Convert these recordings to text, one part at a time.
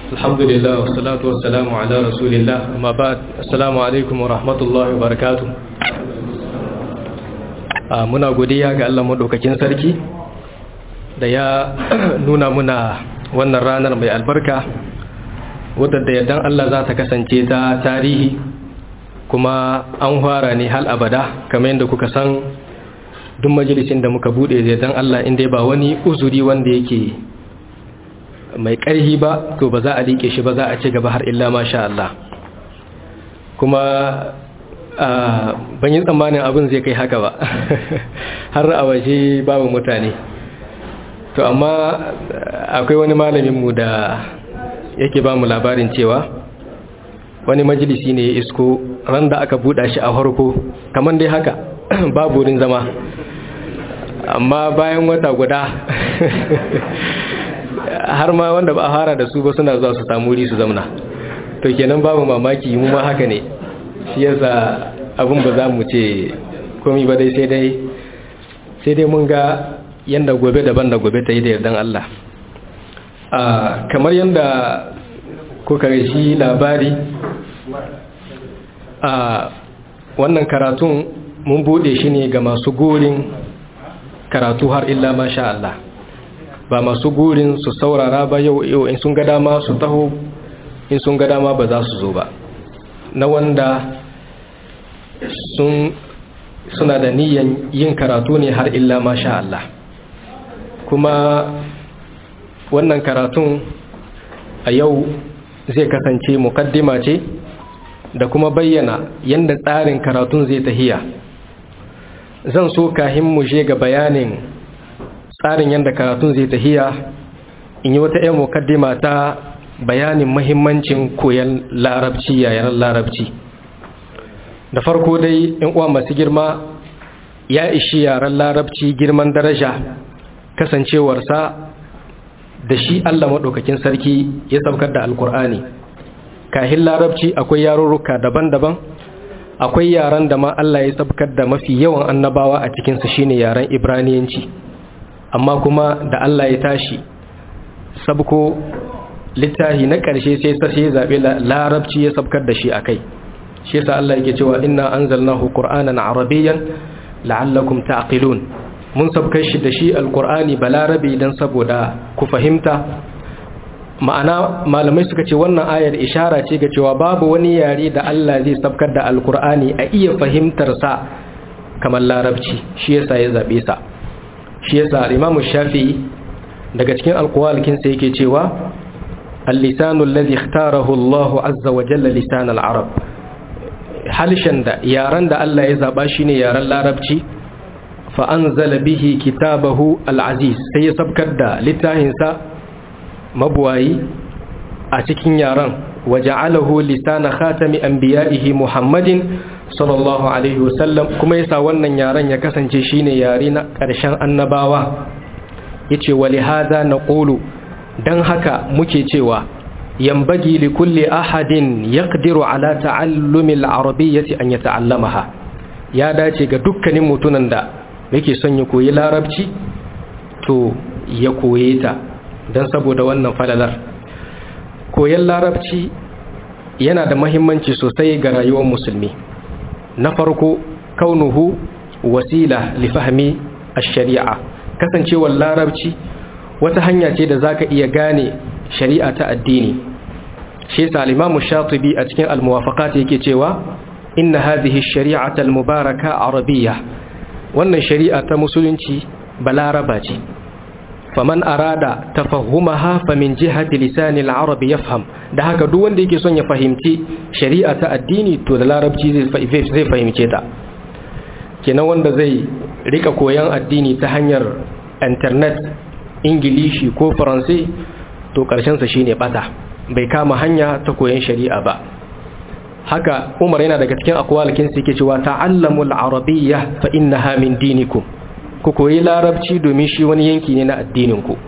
الحمد لله والصلاة والسلام على رسول الله أما بعد السلام عليكم ورحمة الله وبركاته muna godiya ga Allah madaukakin sarki da ya nuna muna wannan ranar mai albarka wadda da yardan Allah za ta kasance ta tarihi kuma an fara ne hal abada kamar yadda kuka san duk majalisin da muka bude da yardan Allah inda ba wani uzuri wanda yake mai ƙarhi ba to ba za a liƙe shi ba za a ci gaba har illa masha Allah kuma ban yi tsammanin abin zai kai haka ba har a waje babu mutane to amma akwai wani malaminmu da yake ba mu labarin cewa wani majalisi ne ya isko ran da aka buɗa shi a harko kamar dai haka babu wurin zama amma bayan wata guda har ma wanda ba a fara da su ba suna zuwa su samu wuri su zamna to kenan babu mamaki mu ma haka ne shi yasa abin ba za mu ce komi ba dai sai dai sai dai mun ga yanda gobe daban da gobe ta yi da yardan Allah kamar yanda kuka shi labari a wannan karatun mun bude shi ne ga masu gurin karatu har illa masha Allah ba masu gurin su saurara ba yau yau in sun ga dama su taho in sun ga dama ba za su zo ba na wanda sun suna da niyan yin karatu ne har illa masha Allah kuma wannan karatun a yau zai kasance mukaddima ce da kuma bayyana yadda tsarin karatun zai tahiya zan so kahin mu je ga bayanin tsarin yadda karatun zai tahiya in yi wata 'yan mukaddima ta bayanin mahimmancin koyon larabci yayin larabci da farko dai in uwa masu girma ya ishi yaren larabci girman daraja kasancewarsa da shi Allah maɗaukakin sarki ya saukar da alkur'ani kahin larabci akwai yarurruka daban-daban akwai yaren da ma Allah ya saukar da mafi yawan annabawa a cikinsu shine yaren ibraniyanci amma kuma da Allah ya tashi sabko littahi na ƙarshe sai sai zaɓe larabci ya sabkar da shi a kai shi yasa Allah yake cewa inna anzalnahu qur'anan arabiyyan la'allakum ta'qilun mun sabkar shi da shi alqur'ani balarabi dan saboda ku fahimta ma'ana malamai suka ce wannan ayar ishara ce ga cewa babu wani yare da Allah zai sabkar da alqur'ani a iya fahimtar sa kamar larabci shi yasa ya zabe sa shi yasa Imam Shafi'i daga cikin alqawalkin sa yake cewa al-lisanu alladhi ikhtarahu Allah azza wa jalla lisan al-arab halishan da yaran da Allah ya zaba shine yaran larabci fa anzala bihi kitabahu al-aziz sai ya sabkar da littafin sa mabuwayi a cikin yaran waja'alahu lisana khatami anbiya'ihi muhammadin sallallahu alaihi wasallam kuma yasa wannan yaran ya kasance shine yare na ƙarshen annabawa yace wali hada naqulu dan haka muke cewa ينبغي لكل أحد يقدر على تعلم العربية أن يتعلمها ya dace ga dukkanin mutunan da yake son ya koyi larabci to ya koye ta don saboda wannan falalar koyon larabci yana da mahimmanci sosai ga rayuwar musulmi na farko kaunuhu wasila li fahmi ash-shari'a kasancewar larabci wata hanya ce da zaka iya gane shari'a ta addini shi yasa al-Imam Shatibi a cikin al-Muwafaqat yake cewa inna hadhihi ash-shari'ata al-mubaraka arabiyya wannan shari'a ta musulunci balaraba ce faman arada tafahhumaha famin jihati lisan al-arab yafham da haka duk wanda yake son ya fahimci shari'a ta addini to da larabci zai zai fahimce ta kenan wanda zai rika koyan addini ta hanyar internet ingilishi ko faransai to sa shine bata bai kama hanya ta koyon shari'a ba haka umar yana daga cikin akwalikin su yake cewa ta'allamul arabiyya fa innaha min dinikum ku koyi larabci domin shi wani yanki ne na addinin ku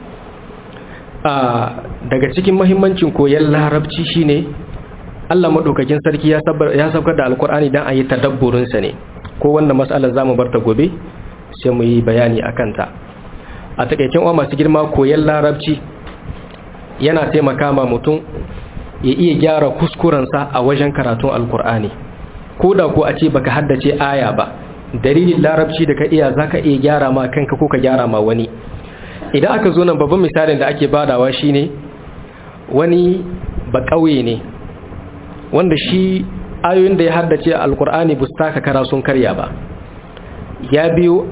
daga cikin muhimmancin koyon larabci shine Allah madaukakin sarki ya saukar da alkur'ani dan a yi tadabburin sa ne ko wannan mas'alar zamu bar ta gobe sai mu yi bayani akan ta a takaicin uwa masu girma koyon larabci yana taimaka ma mutum ya iya gyara kuskurensa a wajen karatun alkur'ani ko da ko a ce baka haddace aya ba dalilin larabci da ka iya zaka iya gyara ma kanka ko ka gyara ma wani idan aka zo nan babban misalin da ake badawa shine wani ba kauye ne wanda shi ayoyin da ya haddace alkur'ani ba su taka kara sun karya ba ya biyo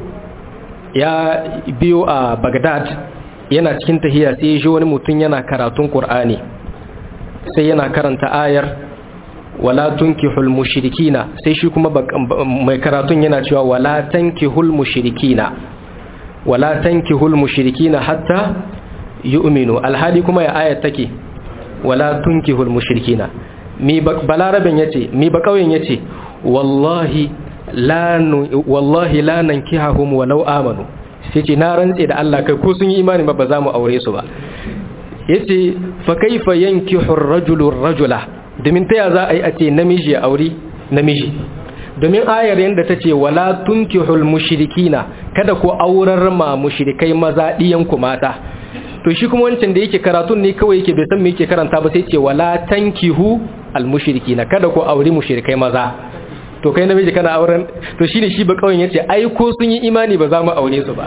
ya biyo a Baghdad yana cikin tahiya sai ya ji wani mutum yana karatun Qur'ani sai yana karanta ayar wala tunkihul mushrikina sai shi kuma mai karatun yana cewa wala tankihul mushrikina wala tankihul mushrikina hatta yu'minu alhali kuma ya ayat take wala tunkihul mushrikina mi balaraben yace mi ba kauyen yace wallahi la wallahi la nankihahum walau amanu sai ce na rantse da Allah kai ko sun yi imani ba ba za mu aure su ba yace fa kaifa yankihu ar-rajulu ar-rajula domin taya za a yi a ce namiji ya aure namiji domin ayar yanda tace wala tunkihul mushrikina kada ku aurar ma mushrikai maza diyan ku mata to shi kuma wancan da yake karatun ne kawai yake bai san me yake karanta ba sai ce wala tankihu al-mushrikina kada ku aure mushrikai maza to kai namiji kana auren to shine shi ba kawai yace ai ko sun yi imani ba za mu aure su ba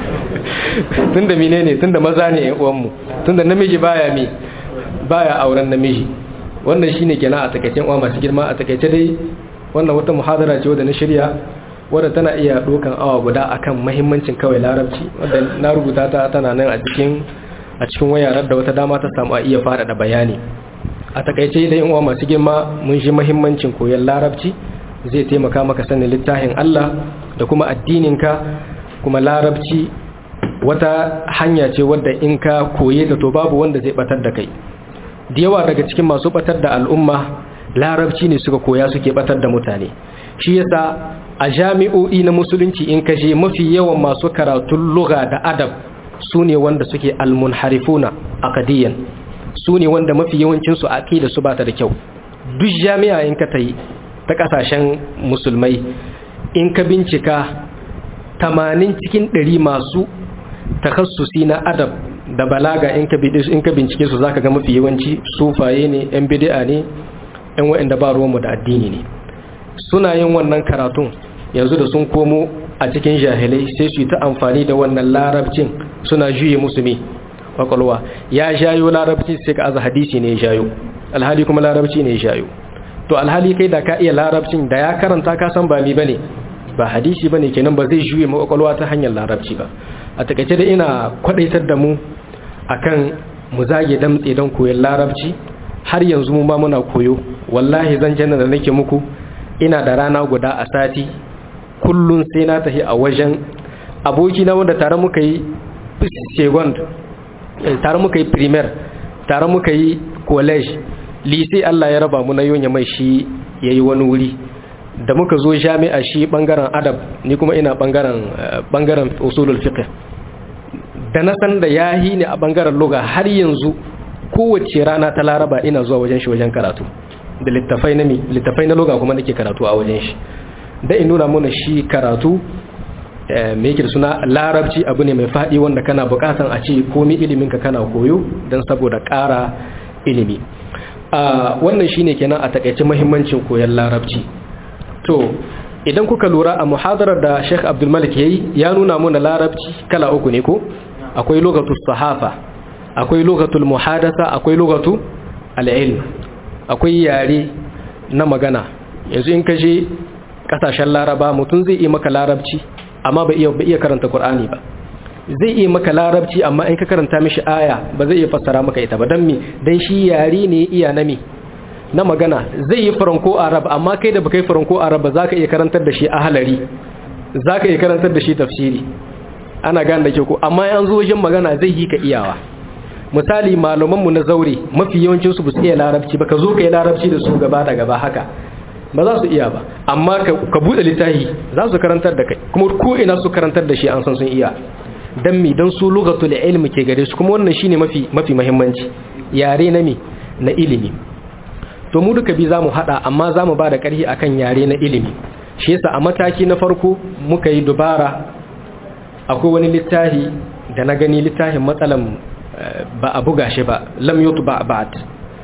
tunda menene tunda maza ne ƴan uwan mu tunda namiji baya mi baya auren namiji wannan shine kenan a takeicen uwa masu girma a takeice dai wannan wata muhadara ce wadda na shirya wadda tana iya dokan awa guda akan muhimmancin kawai larabci wadda na rubuta ta tana nan a cikin a cikin wayarar da wata dama ta samu a iya faɗaɗa bayani a takaice da yin uwa masu girma mun shi muhimmancin koyon larabci zai taimaka maka sanin littafin Allah da kuma addininka kuma larabci wata hanya ce wadda in ka koye ta to babu wanda zai batar da kai da yawa daga cikin masu batar da al'umma larabci ne suka koya suke batar da mutane shi yasa a jami'o'i na musulunci in kashe mafi yawan masu karatun lugha da adab su ne wanda suke almunharifuna aqdiyan su ne wanda mafi yawancinsu aqida su bata da kyau duk jami'a in ka tayi ta kasashen musulmai in ka bincika 80 cikin 100 masu takassusi na adab da balaga in ka in ka bincike su zaka ga mafi yawanci sufaye ne yan bid'a ne yan waɗanda ba ruwanmu da addini ne suna yin wannan karatun yanzu da sun komo a cikin jahilai sai su yi ta amfani da wannan larabcin suna juye musu me kwakwalwa ya jayo larabci sai ka aza hadisi ne ya jayo alhali kuma larabci ne ya jayo to alhali kai da ka iya larabcin da ya karanta ka san ba mi bane ba hadisi bane kenan ba zai juye ma kwakwalwa ta hanyar larabci ba a takaice da ina kwadaitar da mu akan mu zage damtse don koyon larabci har yanzu mu ma muna koyo wallahi zan janna da nake muku ina da rana guda a sati kullun sai na tafi a wajen aboki na wanda tare muka yi second tare muka yi primaire tare muka yi college lycée Allah ya raba mu na yonya mai shi yayi wani wuri da muka zo jami'a shi bangaren adab ni kuma ina bangaren bangaren usulul fiqh da na san da yahi ne a bangaren lugha har yanzu kowace rana ta laraba ina zuwa wajen shi wajen karatu da littafai na mi littafai na lugha kuma nake karatu a wajen shi da in nuna mana shi karatu me yake da suna larabci abu ne mai faɗi wanda kana buƙatan a ce komi iliminka kana koyo don saboda ƙara ilimi wannan shine kenan a takaice muhimmancin koyon larabci to idan kuka lura a muhadarar da Sheikh Abdul Malik yayi ya nuna mana larabci kala uku ne ko akwai lugatul sahafa akwai lugatul muhadatha akwai lugatu al-ilm akwai yare na magana yanzu in ka je kasashen laraba mutum zai yi maka larabci amma ba iya ba iya karanta qur'ani ba zai iya maka larabci amma in ka karanta mishi aya ba zai iya fassara maka ita ba dan me dan shi yare ne iya na me na magana zai yi faranko arab amma kai da baka yi faranko arab ba zaka iya karantar da shi ahalari zaka iya karantar da shi tafsiri ana gane da ke ko amma yan zo wajen magana zai yi ka iyawa misali malamanmu na zaure mafi yawancinsu ba su iya larabci ba ka zo ka yi larabci da su gaba da gaba haka ba za su iya ba amma ka buɗe littafi za su karantar da kai kuma ko ina su karantar da shi an san sun iya dan mi dan su lugatul ilmi ke gare su kuma wannan shine mafi mafi muhimmanci yare na mi na ilimi to mu duka bi zamu hada amma zamu ba da ƙarfi akan yare na ilimi shi yasa a mataki na farko muka yi dubara akwai wani littafi da na gani littafin matsalan ba a buga shi ba lam yutu ba ba'd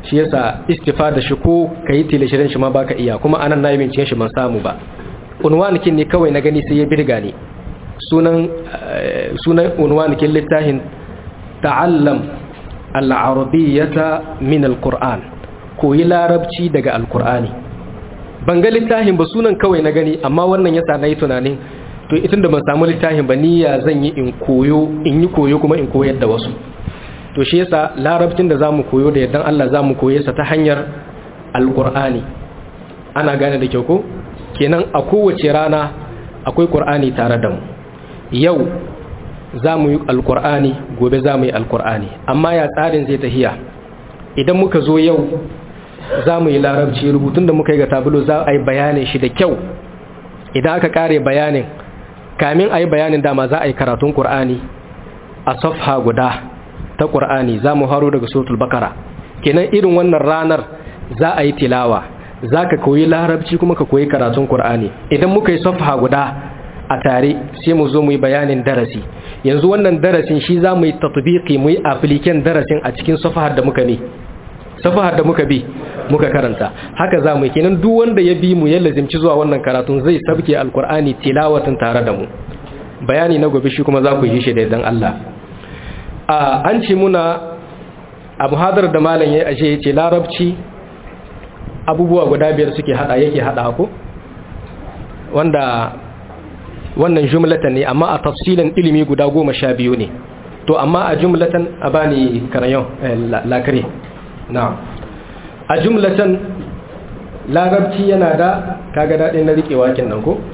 shi yasa istifada shi ko kayi tilashirin shi ma baka iya kuma anan na yi binciken shi ban samu ba unwanikin ne kawai na gani sai ya birga ne sunan sunan unwanikin littafin ta'allam al-arabiyyata min al-qur'an koyi larabci daga al-qur'ani ban ga littafin ba sunan kawai na gani amma wannan yasa na yi tunanin to itin da ban samu littafin ba niyya zan yi in koyo in yi koyo kuma in koyar da wasu to shi yasa larabcin da zamu koyo da yaddan Allah zamu koye sa ta hanyar alqur'ani ana gane da kyau ko kenan a kowace rana akwai qur'ani tare da mu yau zamu yi alqur'ani gobe zamu yi alqur'ani amma ya tsarin zai tahiya idan muka zo yau zamu yi larabci rubutun da muka yi ga tabulo za a yi bayanin shi da kyau idan aka kare bayanin kamin a yi bayanin dama za a yi karatun qur'ani a safha guda ta ƙur'ani za mu haro daga suratul bakara kenan irin wannan ranar za a yi tilawa za ka koyi larabci kuma ka koyi karatun ƙur'ani idan muka yi safha guda a tare sai mu zo mu yi bayanin darasi yanzu wannan darasin shi za mu yi tatbiki mu yi appliken darasin a cikin safahar da muka ne safahar da muka bi muka karanta haka za mu yi kenan duk wanda ya bi mu ya lazimci zuwa wannan karatun zai sabke alƙur'ani tilawatin tare da mu bayani na gobe shi kuma za ku yi shi da idan Allah an ce muna a muhadar da malam ya ashe ya ce larabci abubuwa guda biyar suke hada yake hada ko wanda wannan jumlatan ne amma a tafsilin ilimi guda goma sha biyu ne to amma a jumlatan a bani karayon lakare na a jumlatan larabci yana da kaga daɗin na riƙe wakin nan ko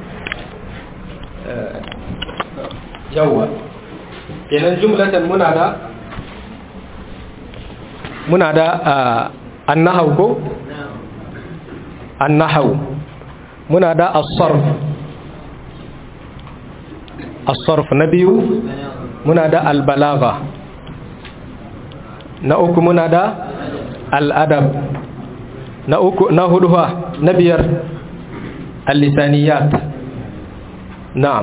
yawwa kenan jumlatan muna da muna da annahaw ko annahaw muna da as-sarf as-sarf na biyu muna da al-balagha na uku muna da al-adab na uku na hudu na biyar al-lisaniyat na'am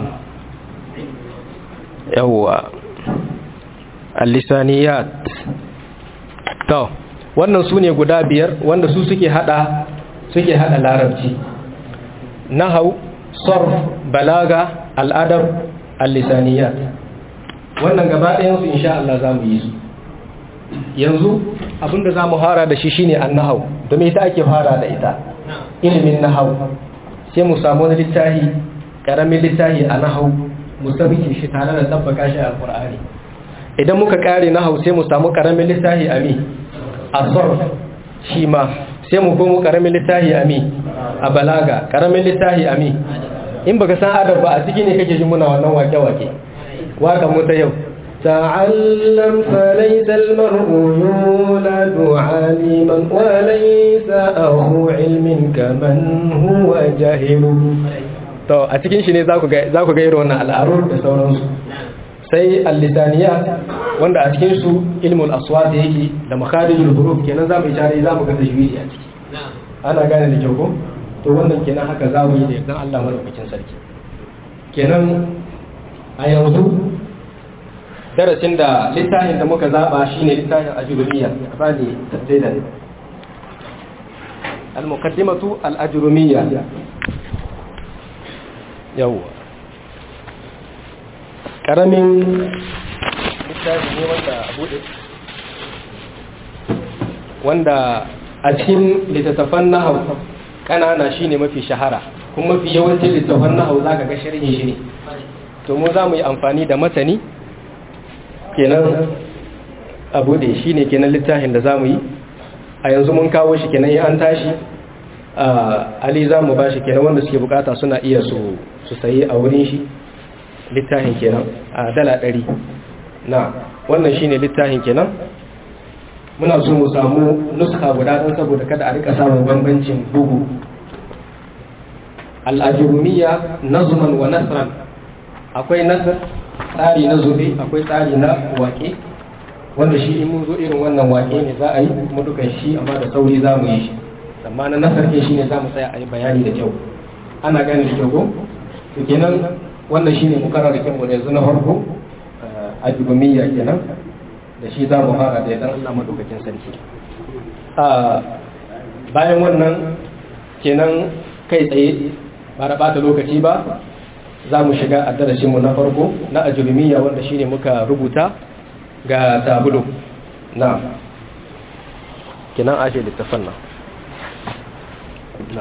yawwa al-lisaniyat to wannan su ne guda biyar wanda su suke hada suke hada larabci nahau sarf balaga al'adab al-lisaniyat wannan gaba ɗayan su insha Allah zamu yi su yanzu abinda zamu fara da shi shine an-nahau domin ita ake fara da ita ilimin nahau sai mu samu wani littafi karamin littafi a nahau mu sabike shi tare da tabbaka shi a Qur'ani idan muka kare na hausa mu samu karamin littafi a mi a sarf shi ma sai mu komo karamin littafi a mi a balaga karamin littafi a mi in baka san adab ba a ciki ne kake jin muna wannan wake-wake waka mu ta yau تعلم فليس المرء يولد عالما وليس أخو علم كمن هو جاهل to a cikin shi ne za ku ga irin wannan al'arur da sauransu sai al-lisaniyat wanda a cikin su ilmul aswat yake da makharijul huruf kenan za mu ishare za mu ga tajwidi a ciki ana gane da kyau ko to wannan kenan haka za mu yi da yardan Allah madaukakin sarki kenan a yanzu darasin da littafin da muka zaba shine littafin ajrumiyya bani tafsira al-muqaddimatu al-ajrumiyya yawwa karamin littafi ne wanda bude wanda a cikin littattafan nahau kanana shine mafi shahara kuma mafi yawancin littattafan nahau zaka ga sharhin shi ne to mu za mu yi amfani da matani kenan a bude shine kenan littafin da za mu yi a yanzu mun kawo shi kenan an tashi ali za mu ba shi kenan wanda suke bukata suna iya su sayi a wurin shi littafin kenan a dala ɗari na wannan shi ne littafin kenan muna so mu samu nuska guda don saboda kada a rika samun bambancin bugu al'ajurumiya nazuman wa nasran akwai nasar tsari na zube akwai tsari na wake wanda shi in mun zo irin wannan wake ne za a yi mu dukan shi amma da sauri za mu yi shi amma na nasar ke shi ne za mu tsaya a yi bayani da kyau ana gane da kyau ko to kenan wannan shi ne mukarar da kyanmu yanzu na farko a jubamiyya kenan da shi za mu fara da idan Allah madaukakin sarki bayan wannan kenan kai tsaye ba da bata lokaci ba za mu shiga a darasinmu na farko na ajurumiya wanda shine muka rubuta ga tabulu na kenan ashe littafan nan na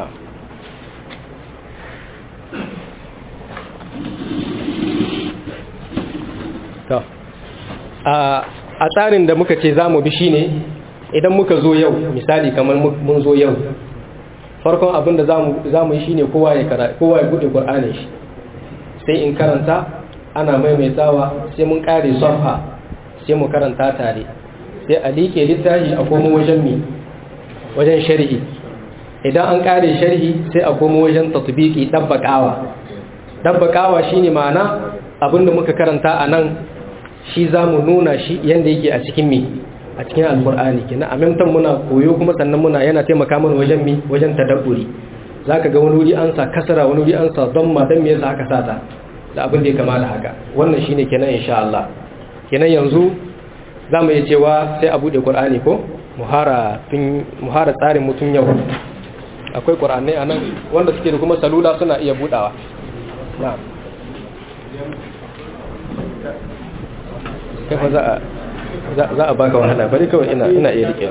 a tsarin da muka ce za mu bi shine idan muka zo yau misali kamar mun zo yau farkon abin da za mu yi shine kowa ya buɗe ƙwar'anin shi sai in karanta ana maimaitawa sai mun ƙare sofa sai mu karanta tare sai a liƙe littafi a komo wajen mi wajen sharhi idan an ƙare sharhi sai a komo wajen tatbiki ɗabbaƙawa ɗabbaƙawa shine ma'ana abin da muka karanta a nan shi za mu nuna shi yadda yake a cikin mi a cikin alkur'ani kenan a memtan muna koyo kuma sannan muna yana taimaka mana wajen mi wajen tadabburi zaka ga wani wuri an sa kasara wani wuri an sa damma dan me yasa aka sa ta da abin da ya kama da haka wannan shine kenan insha Allah kenan yanzu zamu iya cewa sai a bude qur'ani ko muhara tun muhara tsarin mutun yau akwai qur'ani anan wanda suke da kuma salula suna iya budawa na'am kafa za a za a baka wahala bari kawai ina ina iya rike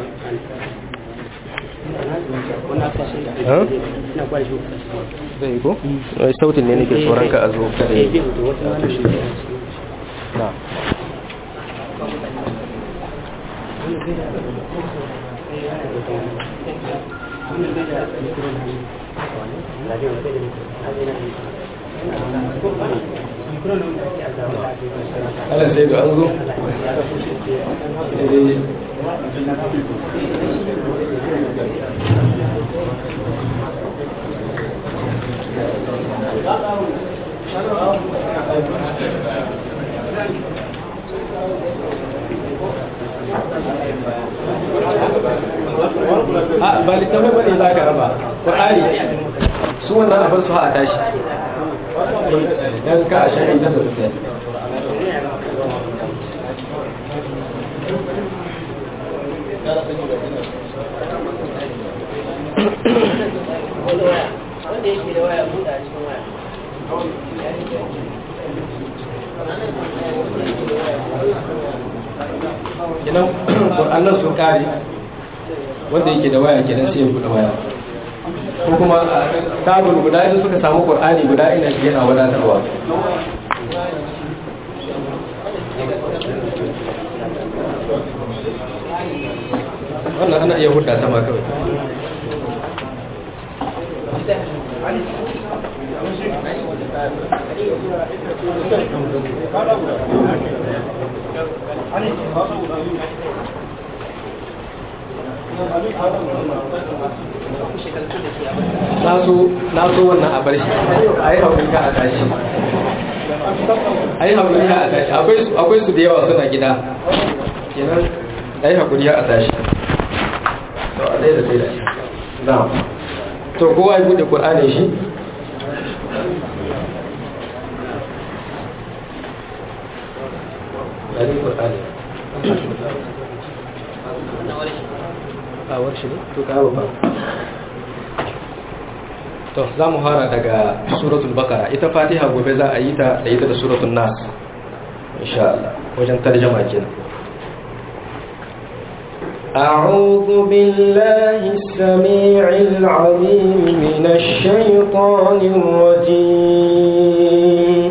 zai yi ko? sautin ne nake tsoron ka a zo kada yi na ala sai ga an zo a ba littafai bane za ka raba ƙwari su wannan abin su a tashi don ka a shari'a da sosai wanda yake da waya buɗa cikin waya kenan ƙur'annan sun kare wanda yake da waya kenan sai ya buɗe waya ko kuma tabul guda idan suka samu ƙur'ani guda ina shi yana wadatarwa wannan ana iya hudda ta ma kawai na so wannan a bar shi a yi haƙuri ka a tashi a yi haƙuri ka a tashi akwai su da yawa suna gida kenan a yi haƙuri a tashi to a ɗaya da ɗaya da shi na to kowa ya buɗe ƙur'anin shi ɗari ƙur'ani a warshi ne to kawo ba to za mu fara daga suratul bakara ita fatiha gobe za a yi ta da ita da suratul nas insha Allah wajen tarjama kenan أعوذ بالله السميع العليم من الشيطان الرجيم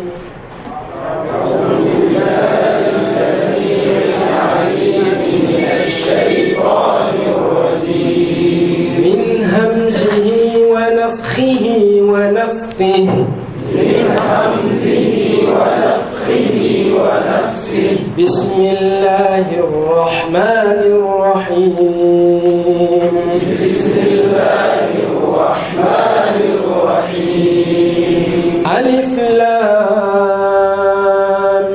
من همزه ونفخه ونفثه من همزه ونفخه ونفثه بسم الله الرحمن الرحيم بسم الله الرحمن الرحيم ألف لام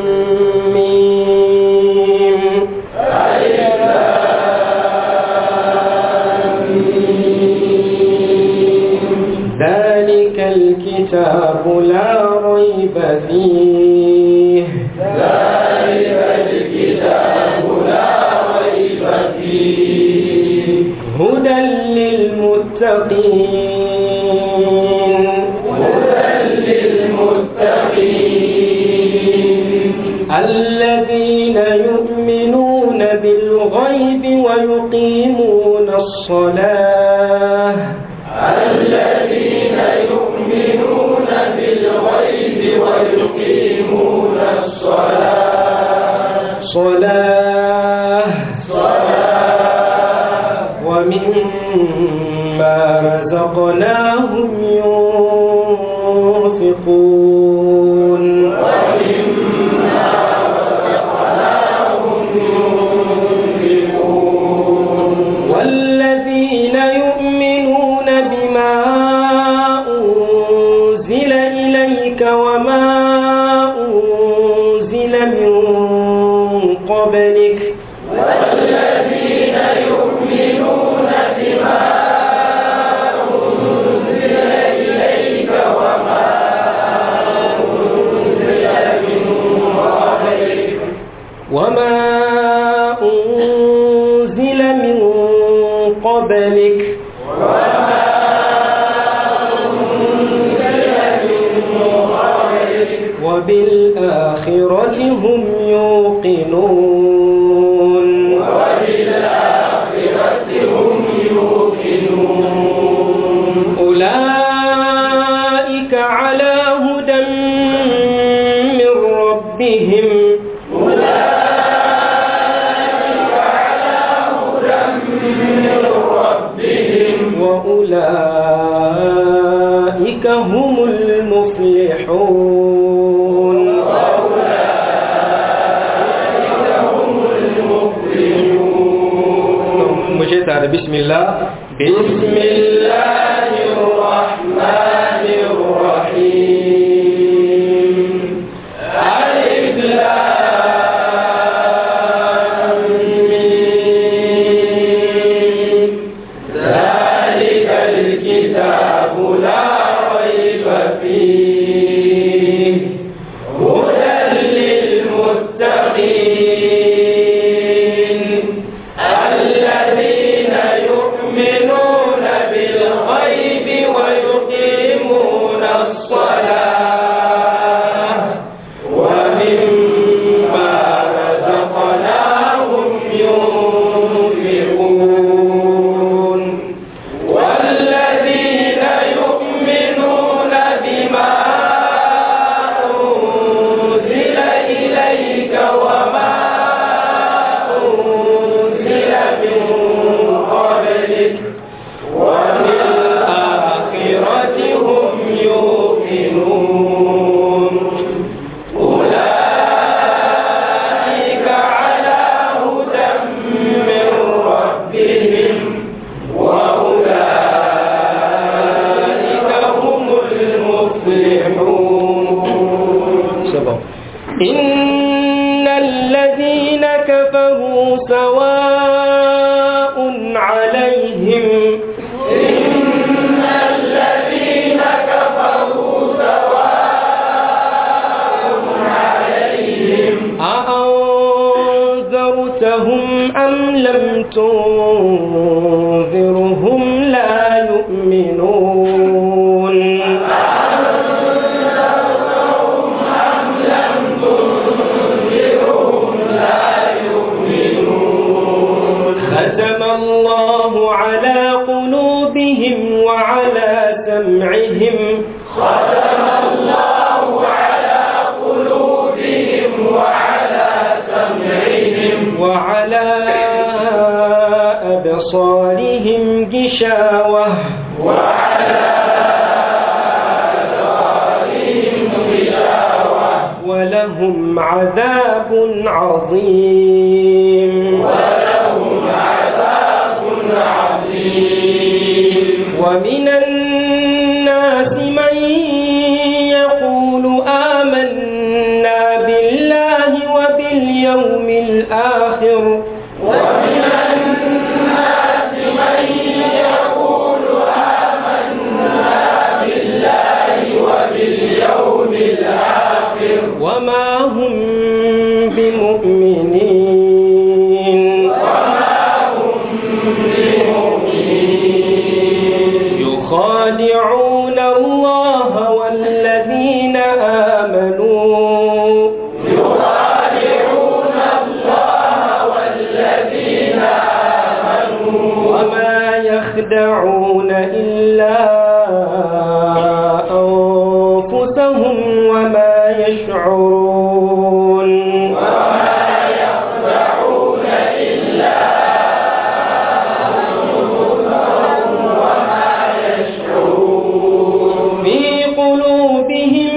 ميم ألف ذلك الكتاب لا ريب فيه ذلك الكتاب لا ريب فيه الذين يؤمنون بالغيب ويقيمون الصلاة الذين يؤمنون بالغيب ويقيمون الصلاة صلاة صلاة ومما رزقناهم ينفقون ومما رزقناهم ينفقون والذين يؤمنون بما أنزل إليك وما أنزل من قبلك والذين يؤمنون بما أنزل إليك وما أنزل من قبلك وما أنزل من قبلك وما أنزل من قبلك وبالآخرة هم يوقنون وبالآخرة هم يوقنون أولئك على هدى من ربهم أولئك على هدى من ربهم وأولئك هم المفلحون وأولئك هم المفلحون مجھے تارے بسم اللہ بسم الله الرحمن الرحيم ألف لام ميم. ذلك الكتاب لا ريب فيه هدى للمتقين الذين يؤمنون بالغيب ويقيمون الصلاة ومما رزقناهم ينفقون والذين يؤمنون بما أنزل إليك وما أنزل من قبلك وبالآخرة هم يوقنون أولئك على هدى من ربهم وأولئك هم المفلحون سبع. إن الذين كفروا سواء عليهم إن الذين كفروا سواء عليهم أأنذرتهم أم لم تنذرهم لا يؤمنون ختم الله على قلوبهم وعلى سمعهم ختم الله على قلوبهم وعلى سمعهم وعلى أبصارهم غشاوة وعلى أبصارهم غشاوة ولهم عذاب عظيم ولهم عذاب عظيم ومن الناس من يقول آمنا بالله وباليوم الآخر ومن الناس من يقول آمنا بالله وباليوم الآخر وما هم بمؤمنين وما هم بمؤمنين يخادعون الله والذين آمنوا يخادعون الله والذين آمنوا وما يخدعون إلا أنفسهم وما يشعرون وما يخدعون إلا أنفسهم وما يشعرون في قلوبهم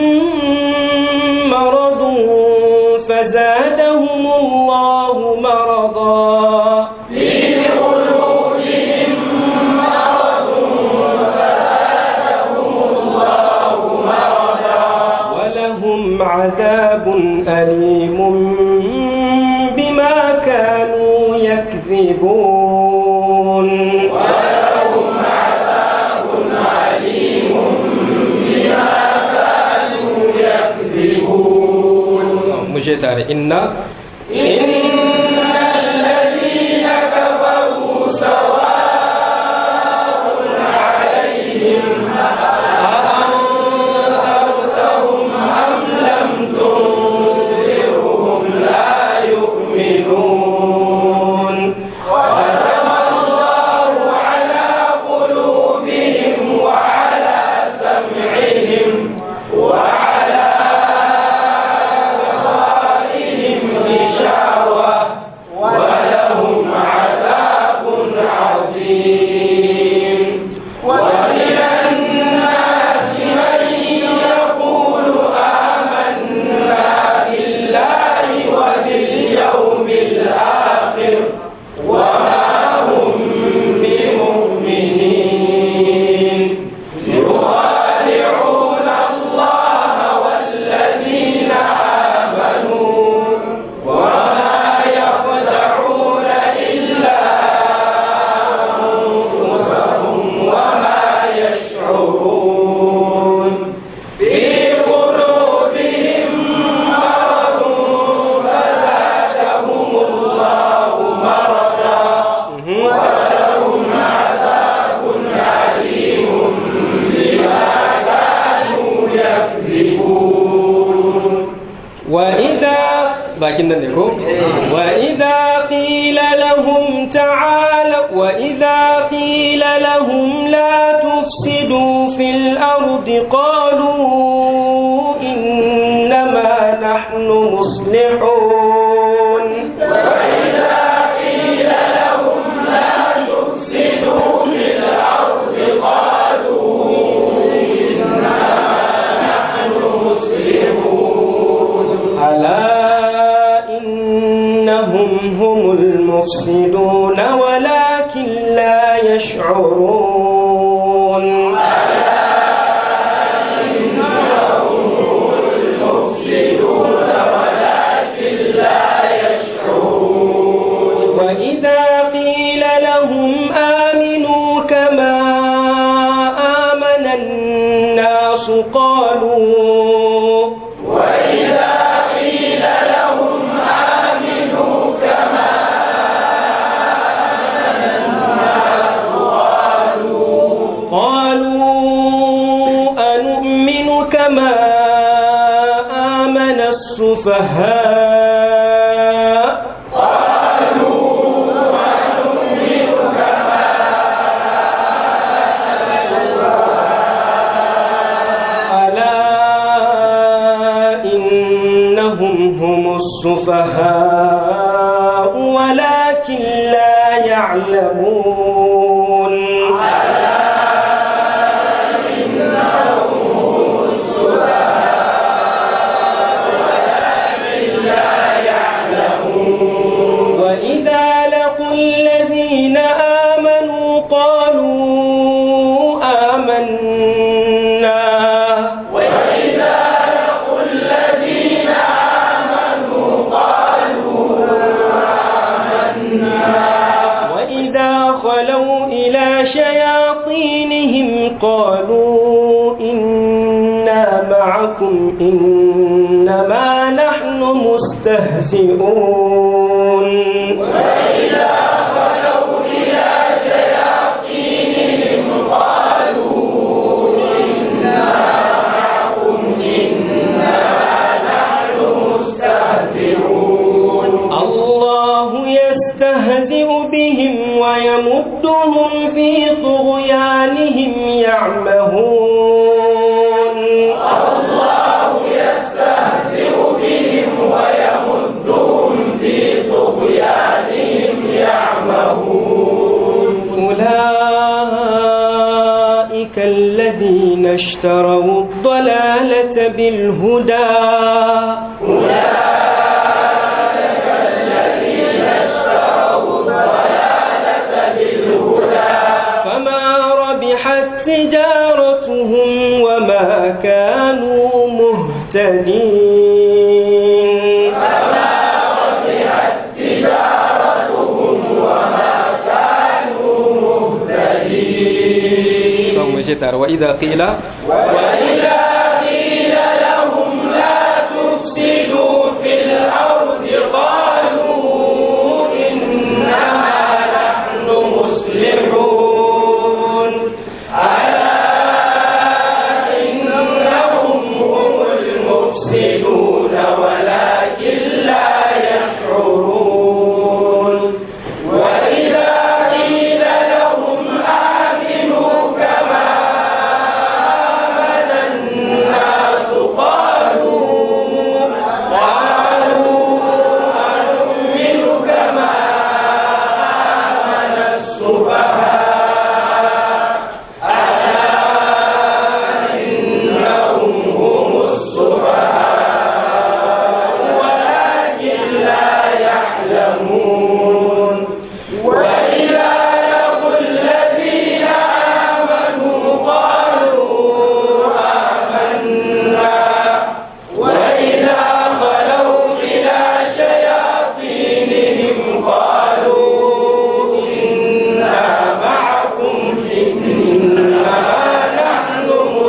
مرض فزادهم الله مرضا في قلوبهم مرض فزادهم الله مرضا ولهم عذاب أليم بما كانوا يكذبون ولهم عذاب عليم بما كانوا يكذبون muje tare inna إن الذين كفروا سواء عليهم أأنذرتهم أم لم تنذرهم لا يؤمنون ختم الله على قلوبهم وعلى سمعهم وعلى أبصارهم غشاوة ولهم عذاب عظيم ومن الناس من يقول آمنا بالله وباليوم الآخر وما هم بمؤمنين يخادعون الله والذين آمنوا وما يخدعون إلا أنفسهم وما يشعرون في قلوبهم مرض فزادهم الله مرضا ولهم عذاب عليم بما كانوا يكذبون وإذا bakin nan ne ko وإذا قيل لهم تعالوا وإذا قيل لهم لا تفسدوا في الأرض قالوا إنما نحن مصلحون وإذا قيل لهم لا تفسدوا في الأرض قالوا إنما نحن مصلحون ألا إنهم هم المفسدون ولكن لا يشعرون وإذا قيل لهم آمنوا كما آمن الناس قالوا وإذا قيل لهم آمنوا كما قالوا أنؤمن كما آمن السفهاء ألا إنهم هم السفهاء ولكن لا يعلمون وإذا لقوا الذين آمنوا قالوا آمنا وإذا لقوا الذين آمنوا قالوا آمنا وإذا خلوا إلى شياطينهم قالوا إنا معكم إنما نحن مستهزئون وإذا خلوا إلى شياطينهم قالوا ويمدهم في طغيانهم يعمهون الله يستهزئ بهم ويمدهم في طغيانهم يعمهون أولئك الذين اشتروا الضلالة بالهدى أولئك الذين اشتروا الضلالة بالهدى فما ربحت تجارتهم وما كانوا مهتدين فما ربحت تجارتهم وما كانوا مهتدين وإذا قيل وإذا قيل لهم لا تفسدوا في الأرض قالوا إنما نحن مصلحون ألا إنهم هم المفسدون ولكن لا يشعرون وإذا قيل لهم آمنوا كما آمن الناس قالوا قالوا أنؤمن كما آمن السفهاء ألا إنهم هم السفهاء ولكن لا يعلمون وإذا لقوا الذين آمنوا قالوا آمنا وإذا خلوا إلى شياطينهم قالوا إنا معكم إنما نحن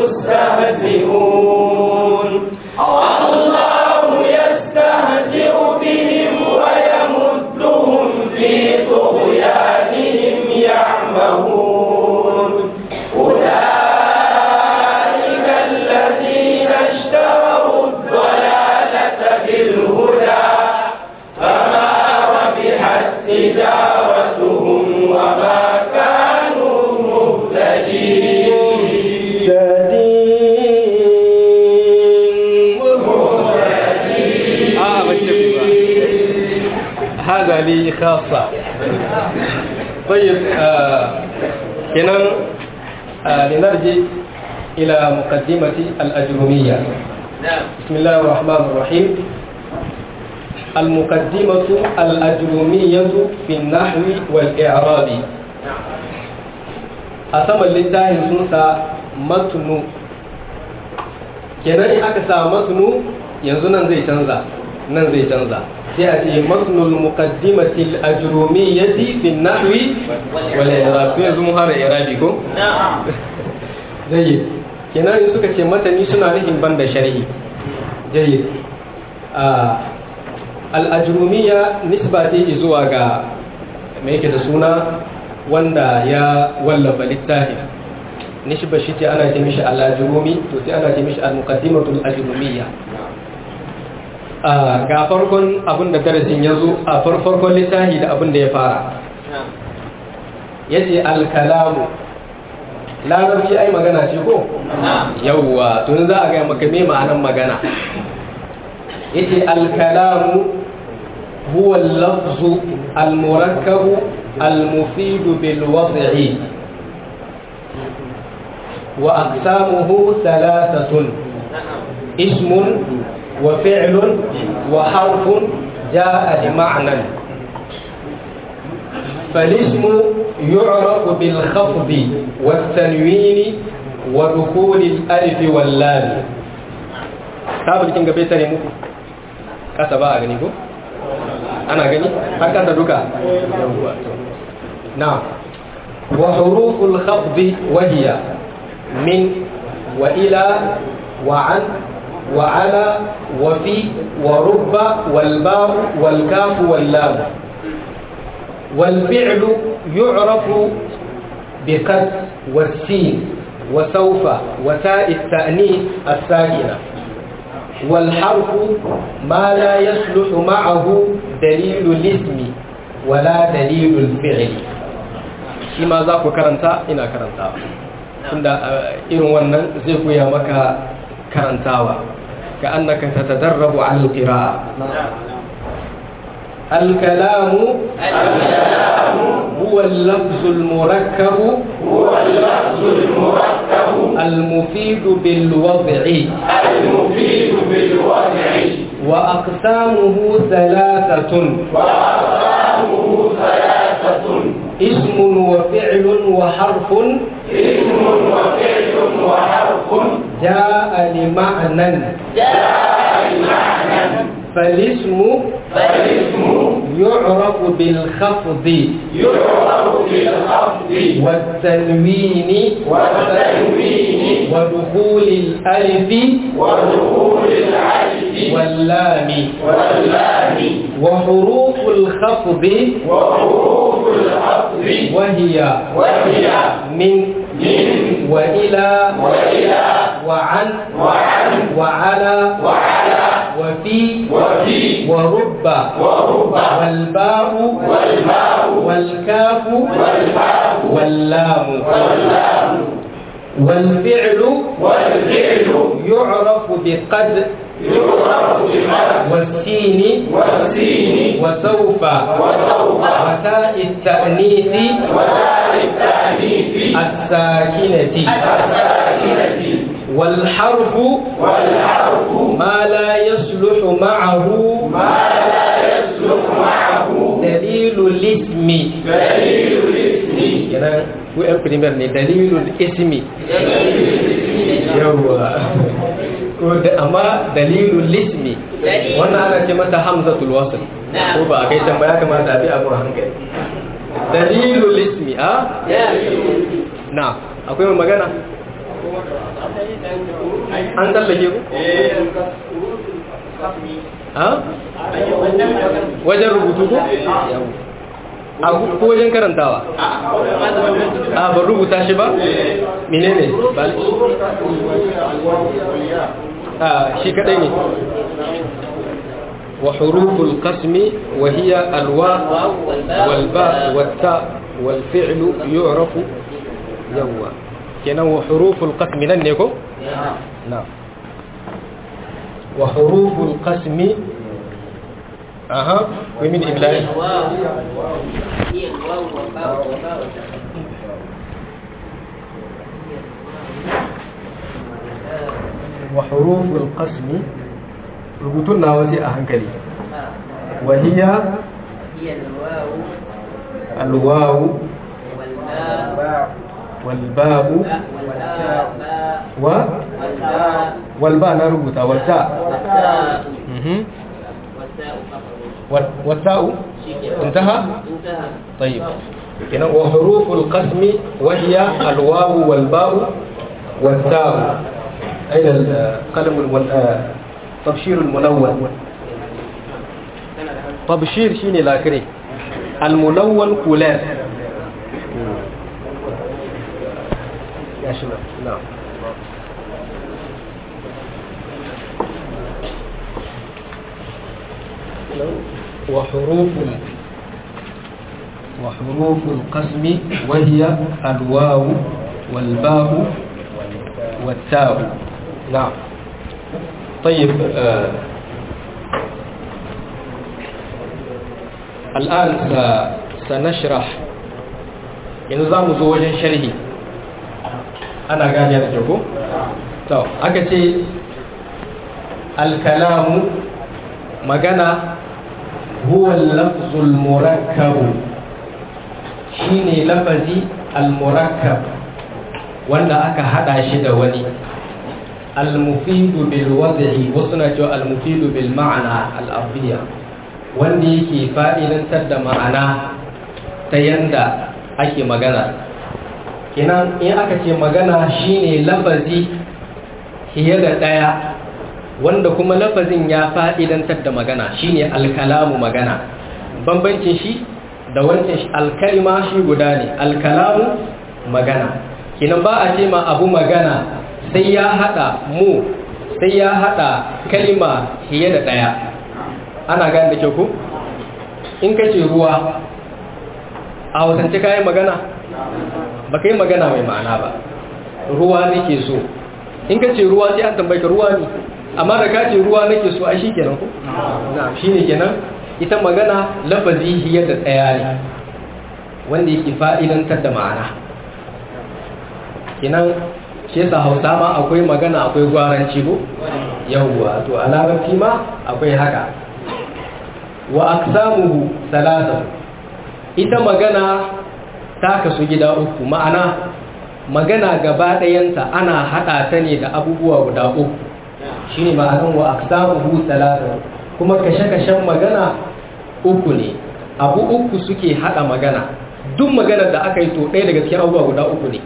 مستهزئون الله يستهزئ بهم ويمدهم في طغيانهم يعمهون أولئك الذين اشتروا الضلالة بالهدى فما ربحت تجارتهم وما كانوا مهتدين مهتدين آه بتشوف هذا لي خاصة طيب آه كنا آه لنرجع إلى مقدمة الأجرومية بسم الله الرحمن الرحيم المقدمة الأجرومية في النحو والإعراب أسمى لله سنسى متن kenan in aka sa masnu yanzu nan zai canza nan zai canza sai a ce masnul muqaddimati al-ajrumiyyati fi an-nahwi wal i'rab to yanzu mun fara i'rabi ko jayyid kenan in suka ce matani suna nufin banda sharhi jayyid al-ajrumiyya nisba ce zuwa ga me yake da suna wanda ya wallafa littafin nisba shi ce ana ce mishi al-ajrumi to sai ana ce mishi al-muqaddimatul ajrumiyya a ga farkon abin da darasin ya zo a farkon littafi da abin da ya fara yace al-kalamu larabci ai magana ce ko yawwa tun za a ga maka me ma'anan magana yace al-kalamu huwa al-lafzu al-murakkabu al-mufid bil wad'i وأقسامه ثلاثة اسم وفعل وحرف جاء لمعنى فالاسم يعرف بالخفض والتنوين ودخول الألف واللام tabar kin gabe tare muku kasa ba a gani ko ana gani har kasa duka na wa huruful khafdi wa hiya من وإلى وعن وعلى وفي ورب والباء والكاف واللام والفعل يعرف بقد والسين وسوف وتاء التأنيث الساكنة والحرف ما لا يصلح معه دليل الاسم ولا دليل الفعل shi ma za ku karanta ina karantawa tunda irin wannan zai koya maka karantawa ka annaka tatadarrabu ala alqira'a الكلام هو اللفظ المركب هو اللفظ المركب المفيد بالوضع المفيد بالوضع وأقسامه ثلاثة وأقسامه ثلاثة اسم وفعل وحرف اسم وفعل وحرف جاء لمعنى جاء بمعنى فالاسم فالاسم يعرف بالخفض يعرف بالخفض والتنوين والتنوين ودخول الألف ودخول العلف واللام واللام وحروف الخفض وحروف الخفض وهي وهي من من وإلى وإلى وعن وعن وعلى وعلى وفي وفي ورب ورب والباء والباء والكاف والباء واللام واللام والفعل والفعل يعرف بقد يعرف بمد والسين والسين وسوف وسوف وتاء التأنيث وتاء التأنيث الساكنة الساكنة والحرف والحرف ما لا يصلح معه ما لا يسلك معه دليل الاسم دليل الاسم kenan ku yan primar ne dalilul ismi yawa ko da amma dalilul ismi wannan ana ce mata hamzatul wasl ko ba a kai can ba ya kamata a bi abu a hankali dalilul ismi a na akwai mai magana an tsallake ku a wajen rubutu ko a ko wajen karantawa a ban rubuta shi ba menene ba a shi kadai ne wa huruful qasmi wa hiya alwa wal ba wat ta wal fi'lu yu'rafu yawa kenan wa huruful qasmi nan ne ko na wa huruful qasmi aha ko min ibla'i هي الواو والباء والباء وحروف القسم ربطنا وزي أهنكلي وهي هي الواو الواو والباء والباب والباء و والباء والباء نربطها والتاء والتاء مهم. والتاء فقط وال- والتاء شكرا. انتهى انتهى طيب هنا وحروف القسم وهي الواو والباء والتاء أين القلم الول- آه، تبشير الملون تبشير شيني لاكري الملون كولار يا شباب نعم وحروف وحروف القسم وهي الواو والباء والتاء نعم طيب آه الآن س- سنشرح نظام زوج شرحي أنا قاعد يرجوكم تو أكتي الكلام مجانا هو اللفظ المركب shine lafazi al-murakkab wanda aka hada shi da wani al-mufidu bil wad'i wasu na cewa al-mufidu bil ma'ana al-afiyya wanda yake fa'idantar da ma'ana ta yanda ake magana kinan in aka ce magana shine lafazi fiye da daya wanda kuma lafazin ya fa'idantar da magana shine al-kalamu magana bambancin shi da wancan shi alkalima shi guda ne alkalamu magana kinan ba a ce ma abu magana sai ya hada mu sai ya hada kalima fiye da daya ana gane da kyau ko in ka ce ruwa a wasance kayan magana ba ka yi magana mai ma'ana ba ruwa nake so in ka ce ruwa sai an tambaye ka ruwa ne amma da ka ce ruwa nake so a shi kenan ko na shi ne kenan ita magana lafazi hiyar da tsaya ne wanda yake fa'idantar da ma'ana kenan shi yasa hausa ma akwai magana akwai gwaranci ko yawwa to a larabci ma akwai haka wa aksamuhu salasa ita magana ta kasu gida uku ma'ana magana gaba ɗayanta ana haɗa ta ne da abubuwa guda uku shine ma'anan wa aksamuhu salasa kuma kashe-kashen magana uku ne abu uku suke haɗa magana duk maganar da aka yi to ɗaya daga cikin abubuwa guda uku ne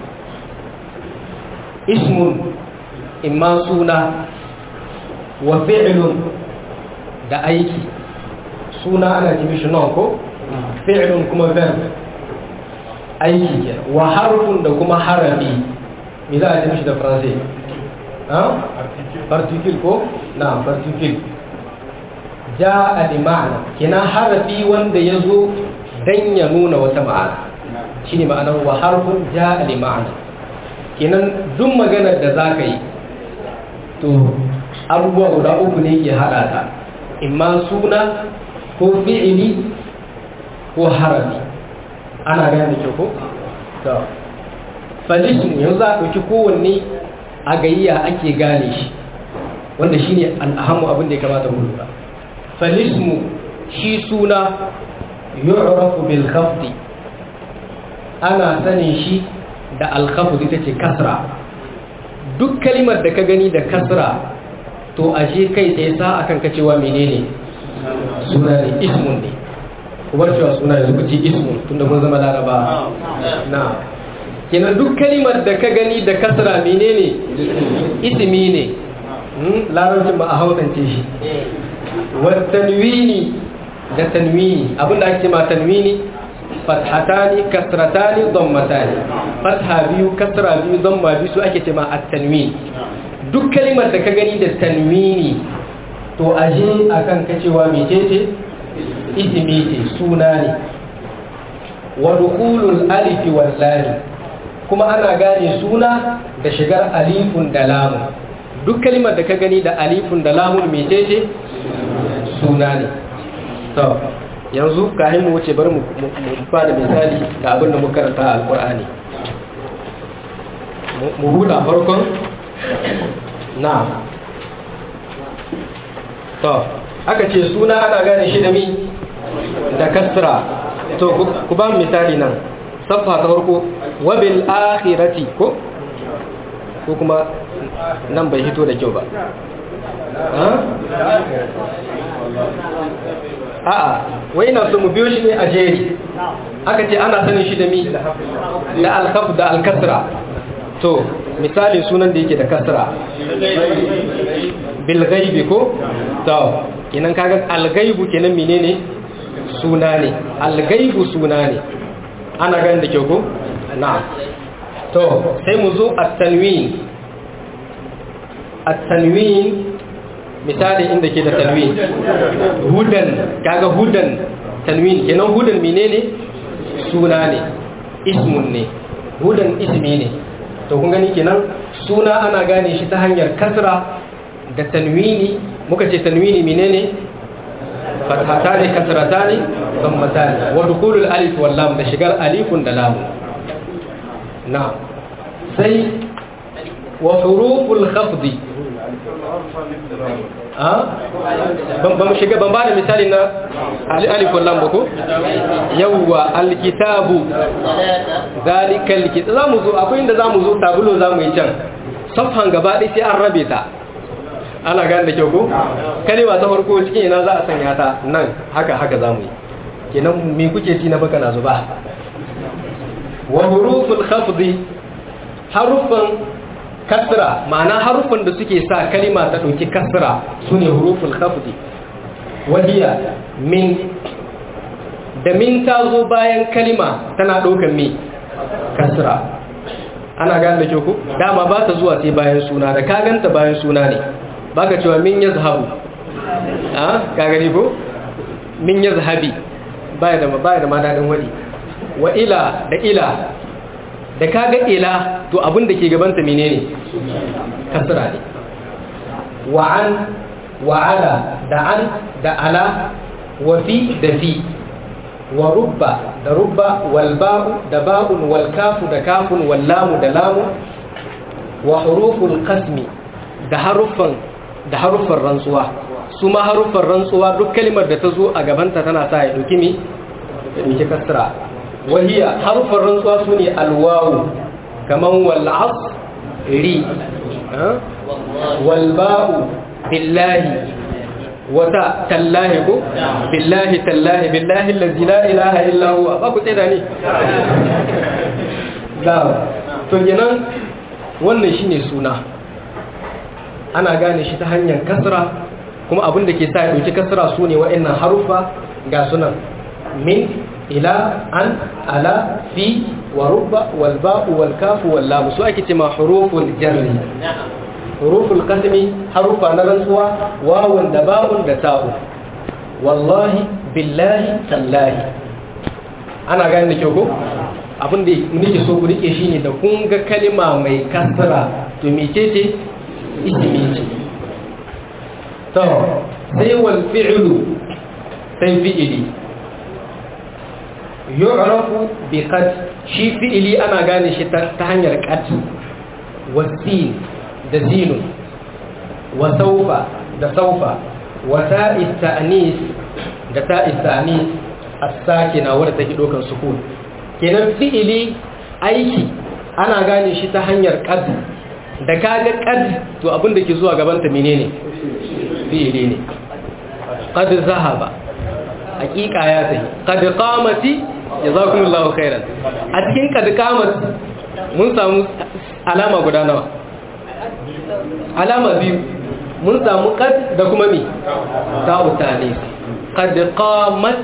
ismun imma suna wa fi'lun da aiki suna ana ce mishi non ko fi'lun kuma verb aiki ke wa harfun da kuma harafi me za a ce mishi da faransai ha particle ko na particle ja'a bi ma'ana kina harafi wanda yazo dan ya nuna wata ma'ana shine ma'anar wa harfun ja'a li ma'ana kenan duk maganar da za ka yi to abubuwa guda uku ne ke haɗa ta imma suna ko fi'ili ko harafi ana gane da kyau ko? to falismu yanzu za a ɗauki kowanne a gayya ake gane shi wanda shi ne al'ahamu abin da ya kamata mu lura falismu shi suna yu'rafu bil khafdi ana sanin shi da alkhafud ita ce kasra duk kalimar da ka gani da kasra to ashe kai tsaye sa akan ka cewa menene suna ne ismun ne kuma cewa suna ne kuci ismun tunda kun zama laraba na kenan duk kalimar da ka gani da kasra menene ismi ne larabcin ba a hausance shi wa tanwini da tanwini abinda ake ma tanwini fathatani kasratani dhammatani fatha biyu kasra biyu dhamma biyu su ake cewa at-tanwin duk kalimar da ka gani da tanwini to aje akan kacewa mecece ismi ce suna ne wa dukhulul alif wal lam kuma ana gane suna da shigar alifun da lamun duk kalimar da ka gani da alifun da lamun mecece suna ne to yanzu kahin mu wuce bari mu fara misali da abin da muka karanta a alkur'ani mu huda farkon na to aka ce suna ana gane shi da mi da kasra to ku ba misali nan safa ta farko wabil akhirati ko ko kuma nan bai hito da kyau ba a'a wai na so mu biyo shi ne a jeri aka ce ana sanin shi da mi da alkhaf da alkasra to misalin sunan da yake da kasra bil ghaibi ko to kenan kaga al ghaibu kenan menene suna ne al ghaibu suna ne ana ganin da kyau ko na'am to sai mu zo at-tanwin at-tanwin misali inda ke da tanwin hudan kaga hudan tanwin kenan hudan menene suna ne ismun ne hudan ismi ne to kun gani kenan suna ana gane shi ta hanyar kasra da tanwini muka ce tanwini menene fathatani kasratani dhammatani wa dukhulul alif wal lam da shigar alifun da lam na sai wa huruful khafdi ban shiga ban bada misali na alif wallan ba ko yawwa alkitabu zalikal kitab zamu zo akwai inda zamu zo tabulo zamu yi can safhan gaba ɗaya sai an rabe ta ana gane da kyau ko kalima ta farko cikin ina za a sanya ta nan haka haka zamu yi kenan me kuke ci na baka na zuba wa huruful khafdi harufan kasra ma'ana harufan da suke sa kalima ta ɗauki kasra su ne huruful khafdi wahiya min da min ta zo bayan kalima tana ɗaukan me kasra ana gane da ku dama ba ta zuwa sai bayan suna da ka ganta bayan suna ne ba ka cewa min ya zahabu a ka gani ko min ya zahabi baya da baya da ma daɗin wadi wa ila da ila da kaga ila to abin da ke gabanta menene kasra ne wa an wa ala da an da ala wa fi da fi wa rubba da rubba wal ba'u da ba'un wal kafu da kafun wal lamu da lamu wa huruful qasmi da haruffan da haruffan rantsuwa su ma haruffan rantsuwa duk kalmar da ta zo a gabanta tana sa ya dauki mi ya dauki kasra wahiya haruffan rantsuwa su ne alwawu kaman wal asri wal ba'u billahi wata tallahi ko billahi tallahi billahi allazi la ilaha illa huwa ba ku tsaya ne da to kenan wannan shine suna ana gane shi ta hanyar kasra kuma abin da ke sa ya dauki kasra su ne wa'annan harufa ga sunan min ila an ala fi wa rubba wal ba'u wal kafu wal lam su ake cewa huruful jarri huruful qasmi harufa na rantsuwa wawun da ba'un da ta'u wallahi billahi tallahi ana gane da kyau ko abin da nake so ku rike shine da kun ga kalma mai kasra to mecece ismi ce to sai wal fi'lu sai fi'ili yu'rafu bi qad shi fi'ili ana gane shi ta hanyar qad wasin da zinun wa saufa da saufa wa ta'is ta'nis da ta'is ta'nis as-sakina wadda take dokan sukun kenan fi'ili aiki ana gane shi ta hanyar qad da kaga qad to abin da ke zuwa gaban ta menene fi'ili ne qad zahaba hakika ya tafi qad qamati jazakumullahu khairan a cikin qad qamati mun samu alama guda nawa alama biyu mun samu qad da kuma mi ta'u tanis qad qamat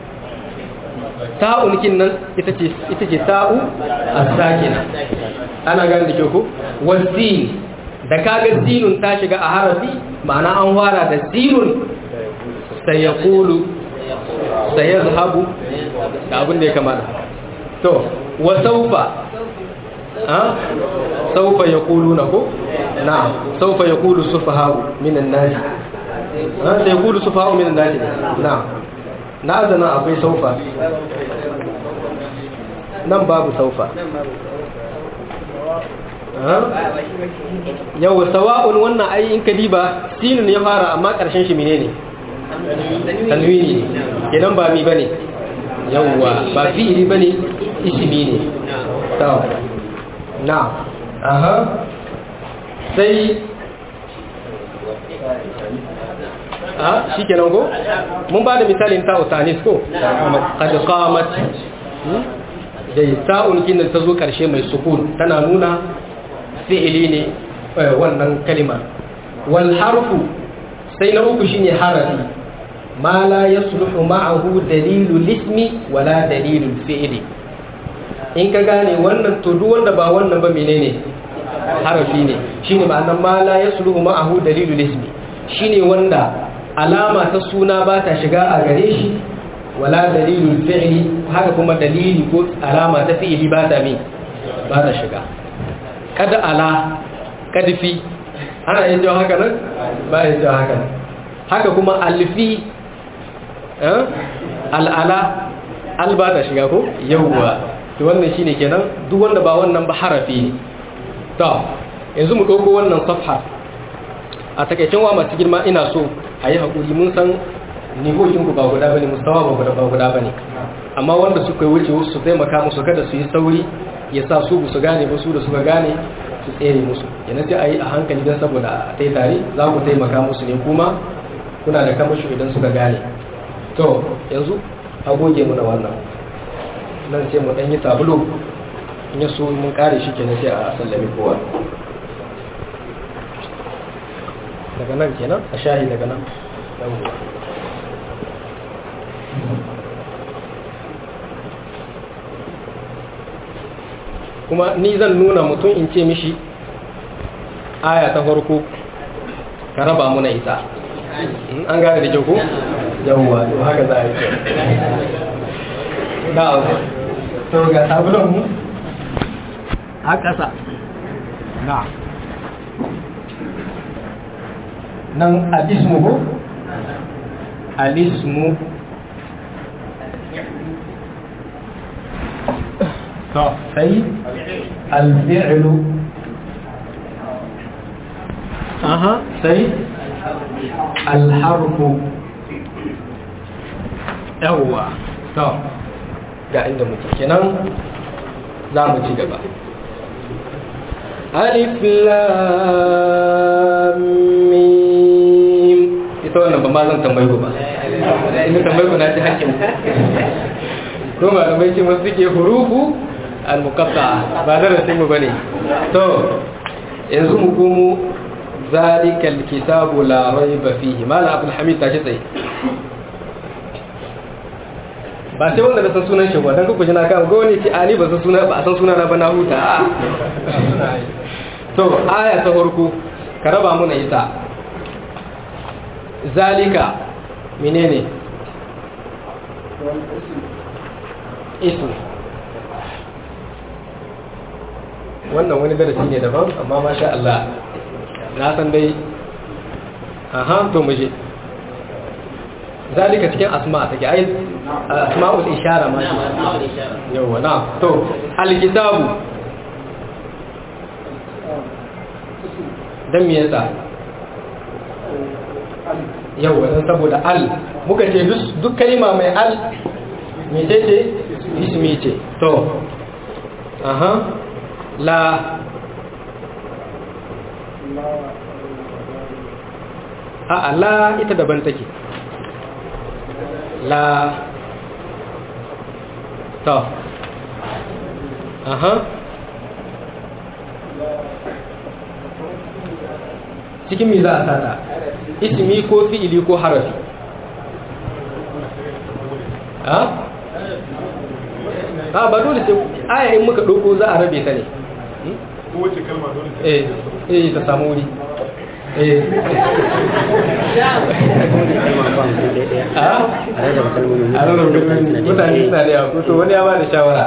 ta'un kin nan ita ce ita ce ta'u as-sakina ana gane da kyau ko wasin da kaga sinun ta shiga a harafi ma'ana an fara da sinun sai ya kulu sai ya zahabu da abin da ya kamata to wa saufa ha saufa ya kulu na ko na saufa ya kulu sufahawu minan nasi ha sai ya kulu sufahawu minan nasi na na azana akwai saufa nan babu saufa yau sawa'un wannan ai in ka diba sinun ya fara amma karshen shi menene tanwini ne idan ba mi bane yawwa ba fi'ili bane ismi ne to na aha sai a shikenan ko mun ba da misalin ta'u tanis ko qad qamat da ta'un kin ta zo karshe mai sukun tana nuna fi'ili ne wannan kalima wal harfu sai na uku shine harafi ma la yasluhu ma'ahu dalilu lismi wala dalilu fi'ili in ka gane wannan to duk wanda ba wannan ba menene harafi ne shine ma'anar ma la yasluhu ma'ahu dalilu lismi shine wanda alama ta suna ba ta shiga a gare shi wala dalilul fi'li haka kuma dalili ko alama ta fi'li ba ta mi ba ta shiga kada ala kadfi ana yin jawo haka nan ba yin jawo haka nan haka kuma alfi al'ala al ba ta shiga ko yawwa to wannan shine kenan duk wanda ba wannan ba harafi ne to yanzu mu dauko wannan safha a takaicen wa masu girma ina so a yi haƙuri mun san nihokinku ba guda bane mustawa ba guda ba guda bane amma wanda suka yi wuce su taimaka musu kada su yi sauri ya sa su su gane ba su da suka gane su tsere musu yana sai a yi a hankali don saboda a tai tare za ku taimaka musu ne kuma kuna da kamashi idan suka gane to yanzu a goge mu da wannan nan sai mu ɗan yi tabulo in ya so mun kare shi kenan sai a sallame kowa daga nan kenan a shahi daga nan kuma ni zan nuna mutum in ce mishi aya ta farko ka raba muna ita an gane da kyau ko yawwa to haka za a yi da to ga sabulon mu a ƙasa na nan alismu ko alismu to sai alfi'lu aha sai alharfu yawwa to ga inda muke kenan za mu ci gaba alif lam mim ita wannan ba ma zan tambayi ku ba ina tambayi ku na ci hakkin ko malamai ce masu suke hurufu al-muqatta ba darasin mu bane to yanzu mu komo zalikal kitabu la raiba fihi mala abdul hamid tashi tsaye ba sai wanda na san sunan shi ba dan kuku jina kan go ne ce a ni ba san suna ba san suna na ba na huta to aya ta farko ka raba muna ita zalika menene isu wannan wani darasi ne daban amma masha Allah na san dai aha to muje zalika cikin asma take ai asma'ul ishara ma shi yawa na to alkitabu dan me yasa yawa dan saboda al muka ce duk kalma mai al me ce ce ismi ce to aha la a la ita daban take la to aha cikin mi za a sata ismi ko fi'ili ko harafi ha ha ba dole sai aya in muka ɗauko za a rabe ta ne kowace kalma dole ta eh eh ta samu wuri eh a rarraba kalmomi mutane suna da yawa to wani ya ba da shawara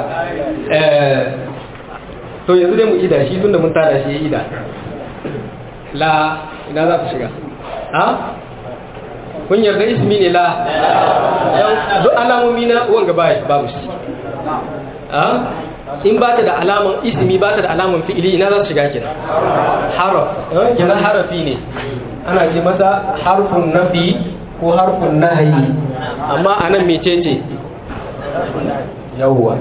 to yanzu dai mu ida shi tunda mun tada shi ya ida la ina za ta shiga ha kun yarda ismi ne la duk alamomi na wanga babu shi ha in ba ta da alaman ismi ba ta da alaman fi'ili ina za su shiga kenan haraf kenan harafi ne ana ce masa harfun nafi ko harfun nahayi amma anan mecece yawwa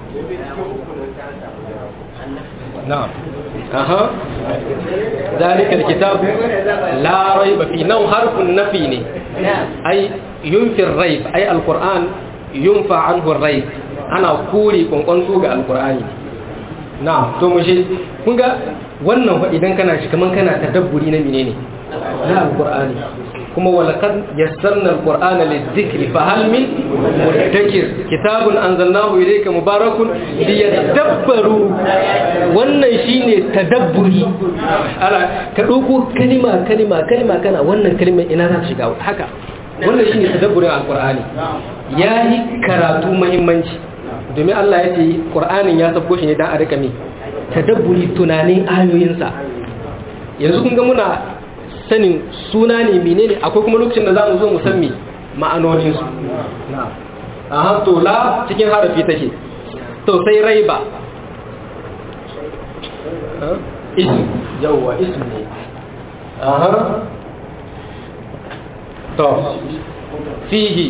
na'am aha ذلك الكتاب لا ريب فيه نو حرف النفي ne ai yunfi الريب ai القرآن ينفع عنه الريب ana kore kwankwanto ga alkur'ani na to mu shi kun ga wannan fa idan kana shi kaman kana tadabburi na menene na alkur'ani kuma walaqad yassarna alqur'ana lidhikri fa hal min mudakkir kitabun anzalnahu ilayka mubarakun liyadabbaru wannan shine tadabburi ala ka dauko kalima kalima kalima kana wannan kalimar ina za ta shiga haka wannan shine tadabburin alqur'ani yayi karatu muhimmanci domin Allah ya ce ƙur'anin ya sabko shi ne don a rika mai tadabburi tunanin ayoyinsa yanzu kun ga muna sanin suna ne menene akwai kuma lokacin da za mu zo mu san me ma'anoninsu a to la cikin harafi take to sai raiba ism yawwa ism ne aha to fihi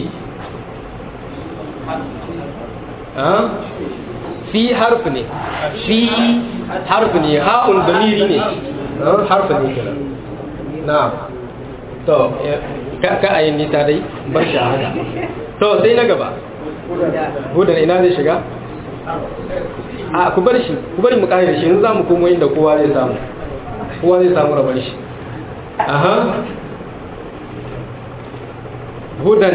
fi harf ne fi harf ne ha'un damiri ne harf ne kenan na to ka ayin nisa dai bar shi haka to sai na gaba hudan ina zai shiga a ku bar shi ku bari mu kare shi yanzu za mu komo inda kowa zai samu kowa zai samu rabar shi aha hudan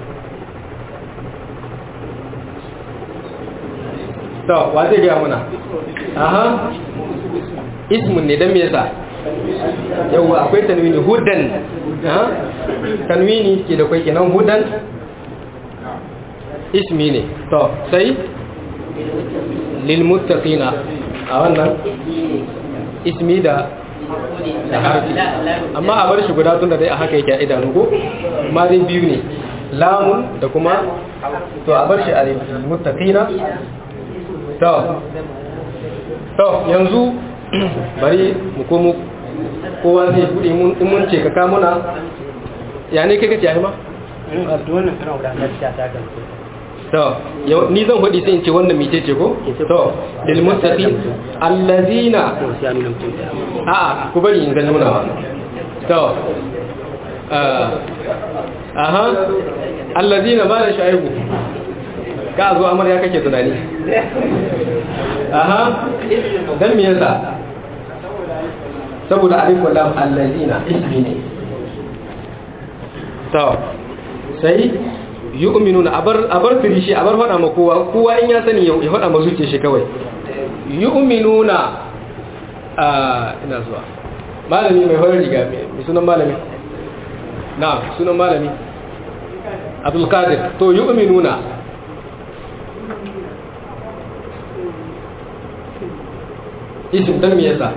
to wa zai gaya muna aha ismun ne don me yasa yawwa akwai tanwini hudan ha tanwini ke da kwai kenan hudan ismi ne to sai lil muttaqina a wannan ismi da da harfi amma a bar shi guda tun da dai a haka yake a idanu ko amma dai biyu ne lamun da kuma to a bar shi a muttaqina to to yanzu bari mu komo kowa zai bude in mun ce ka kamuna ya ne kai kace ai ma to ni zan faɗi sai in ce wannan mice ce ko to lil muttaqin allazina a ku bari in zan nuna to aha allazina ba da shaibu ka zo amar ya kake tunani aha dan me yasa saboda alif lam allazina ismi ne to sai yu'minuna abar abar firishi abar fada ma kowa kowa in ya sani ya fada ma zuciya shi kawai yu'minuna a ina zuwa malami mai horar riga mai sunan malami na sunan malami abdul qadir to yu'minuna isim dan me yasa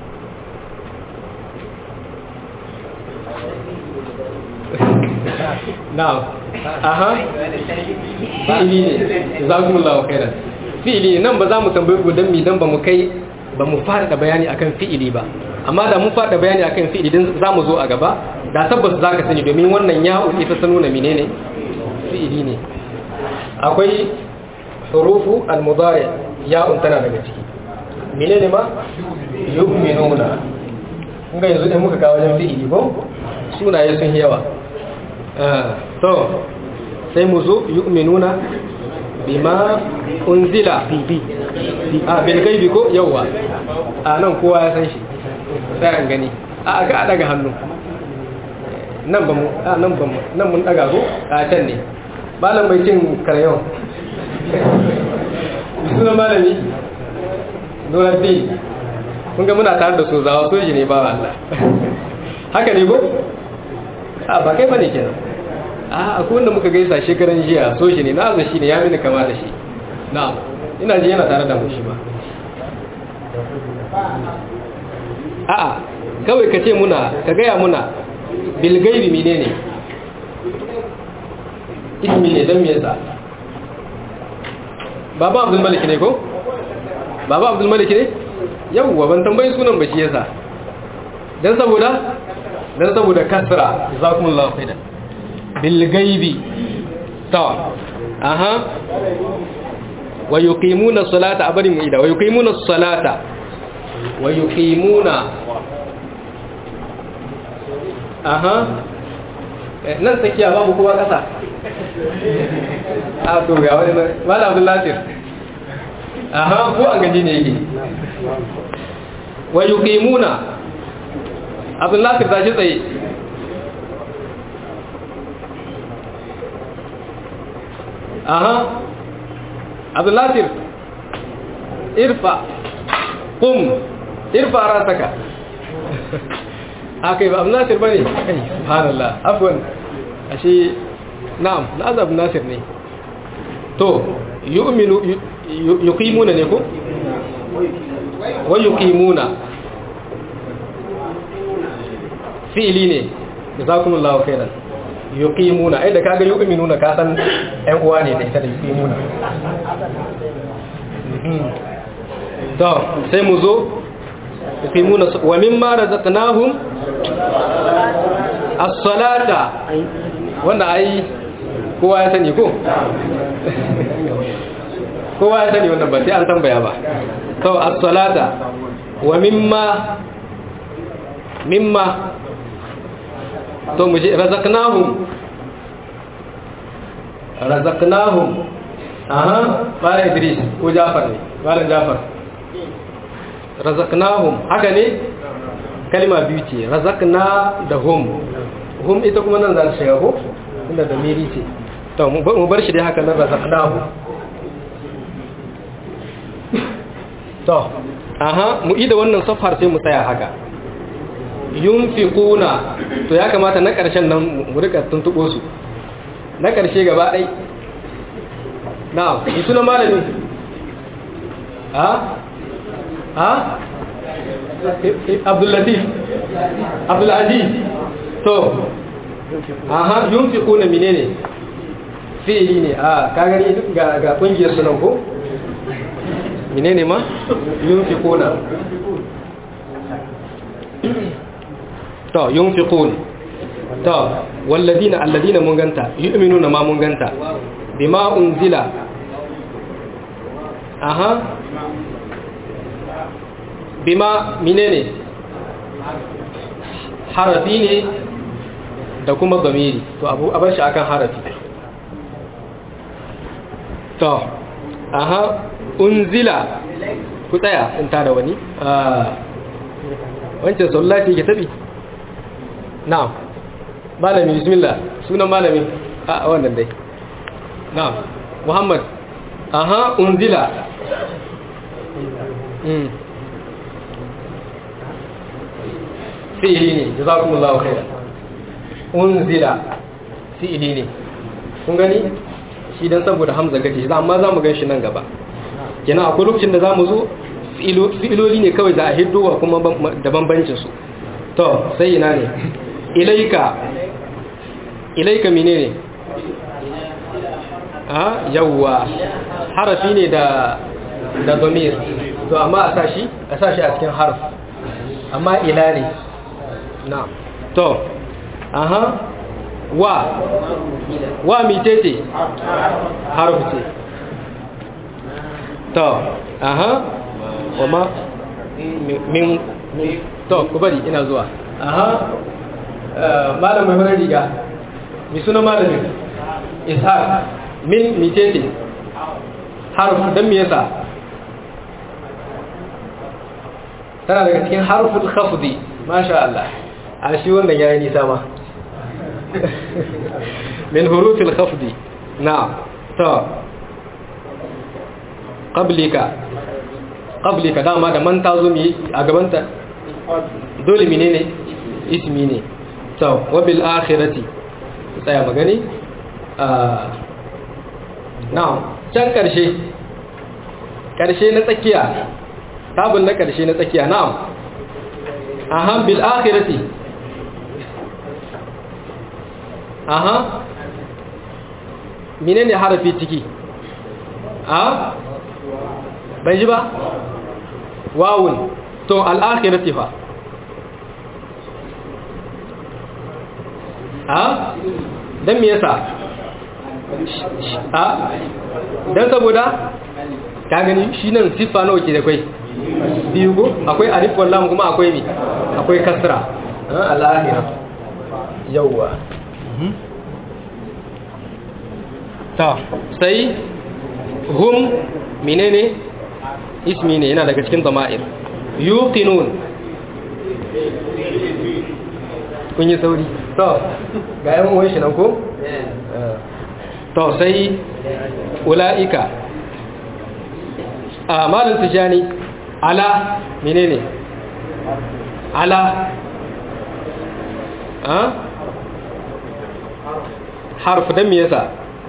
na'am aha fi'ili ne jazakumullahu khairan fi'ili nan ba za mu tambaye ku dan mi dan ba mu kai ba mu fara bayani akan fi'ili ba amma da mun fara bayani akan fi'ili dan za mu zo a gaba da tabbas za ka sani domin wannan ya'u ita ta nuna menene fi'ili ne akwai hurufu al-mudari ya'un tana daga ciki menene ma yu'minuna kun ga yanzu in muka kawo wajen fi'ili ko sunaye sun yawa to sai mu zo yu'minuna bima unzila bibi a bil gaibi ko yawa a nan kowa ya san shi sai an gani a ga daga hannu nan ba mu a nan ba mu nan mun daga ko a can ne malam bai cin karayon suna malami Nuruddin kun ga muna tare da su zawa soji ne ba Allah haka ne ko a ba kai bane kenan a akwai wanda muka gaisa shekaran jiya so shi ne na shi ne ya mini kama da shi na'am ina ji yana tare da mu shi ba a'a kawai ka ce muna ka gaya muna bilgaibi menene ismi ne don me yasa baba abdul malik ne ko baba abdul malik ne yawwa ban tambayi sunan ba shi yasa dan saboda dan saboda kasra jazakumullahu khairan bil gaibi ta aha wa yuqimuna salata abarin ida wa yuqimuna salata wa yuqimuna aha nan tsakiya babu kowa kasa a to ga wani mala abdul latif aha ko an gaji ne yake wa yuqimuna abdul latif tashi tsaye aha abdul latif irfa qum irfa rasaka akai ba abdul latif bane kai subhanallah afwan ashe na'am lazab nasir ne to yu'minu yuqimuna ne ko wa yuqimuna fi'li ne jazakumullahu khairan yuqimuna ai da kaga yu'minuna ka san ɗan uwa ne da ita da yuqimuna to sai mu zo yuqimuna wa mimma razaqnahum as-salata wanda ai kowa ya sani ko kowa ya sani wannan ba sai an tambaya ba to as-salata wa mimma mimma to mu je razaqnahum razaqnahum aha mala idris ko jafar ne mala jafar razaqnahum haka ne kalma biyu ce razaqna da hum hum ita kuma nan za ta shiga ko inda da miri ce to mu bar shi dai haka nan razaqnahu to aha mu ida wannan safar sai mu tsaya haka yunfiquna to ya kamata na ƙarshen nan mu rika tuntubo su na ƙarshe gaba ɗai na'am yi suna malami ha ha abdullatif abdulaziz to aha yunfiquna menene fi'ili ne a ka gani ga ga kungiyar sunan ko menene ma yunfiquna to yunfiqun to walladina alladina mun ganta yu'minuna ma mun ganta bima unzila aha bima menene harafi ne da kuma zamiri to abu a bar shi akan harafi to aha unzila ku tsaya in tada wani wancan sallaci ke tabi na'am malami bismillah sunan malami a wannan dai na'am muhammad aha unzila mm fi'ili ne jazakumullahu khairan unzila fi'ili ne kun gani shi dan saboda hamza gace za amma zamu gan shi nan gaba kenan akwai lokacin da zamu zo fi'iloli ne kawai za a hiddowa kuma da bambancin su to sai ina ne ilaika ilaika menene a yawwa harafi ne da da domir to amma a sashi a sashi a cikin harf amma ila ne na to aha wa wa mitete harf ce to aha kuma min to ku bari ina zuwa aha malam mai farar riga mai suna malamin ishaq min mitete harf don me yasa tana daga cikin harful khafdi masha Allah a shi wannan yayi nisa ma min hurufil khafdi na'am to qablika qablika dama da man tazo mi a gabanta dole menene ismi ne to wabil akhirati tsaya magani na'am can karshe karshe na tsakiya tabun na karshe na tsakiya na'am aha bil akhirati aha menene harafi ciki a ban ji ba wawun to al akhirati fa a don me yasa a don saboda ka gani shi nan siffa nawa ke da kwai biyu ko akwai alif wallam kuma akwai mi akwai kasra al'ahira yawwa ta sai hum menene ismi ne yana daga cikin zama'ir yuqinun kun yi sauri to ga yan uwan shi nan ko to sai ula'ika a malin tijani ala menene ala a harf don me yasa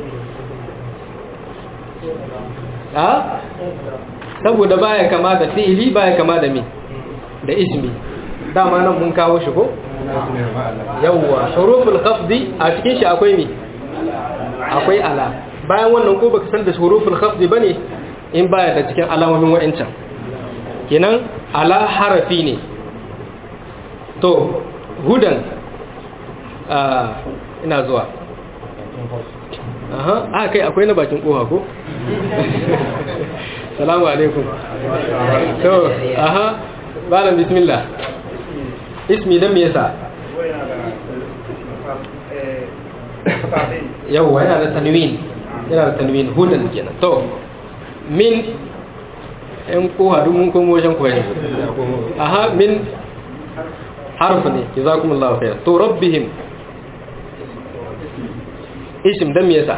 a saboda baya kama da fi'ili baya kama da me da ismi dama nan mun kawo shi ko yawwa huruful khafdi a cikin shi akwai me akwai ala bayan wannan ko baka san da huruful khafdi bane in baya da cikin alamomin wa'ancan kenan ala harafi ne to hudan ina zuwa aha a kai akwai na bakin koha ko salamu alaikum to aha balan bismillah ismi dan me yasa yawwa yana da tanwin yana da tanwin hudan kenan to min yan koha duk mun komo wajen koyi aha min harfu ne jazakumullahu khair to rabbihim isim dan me yasa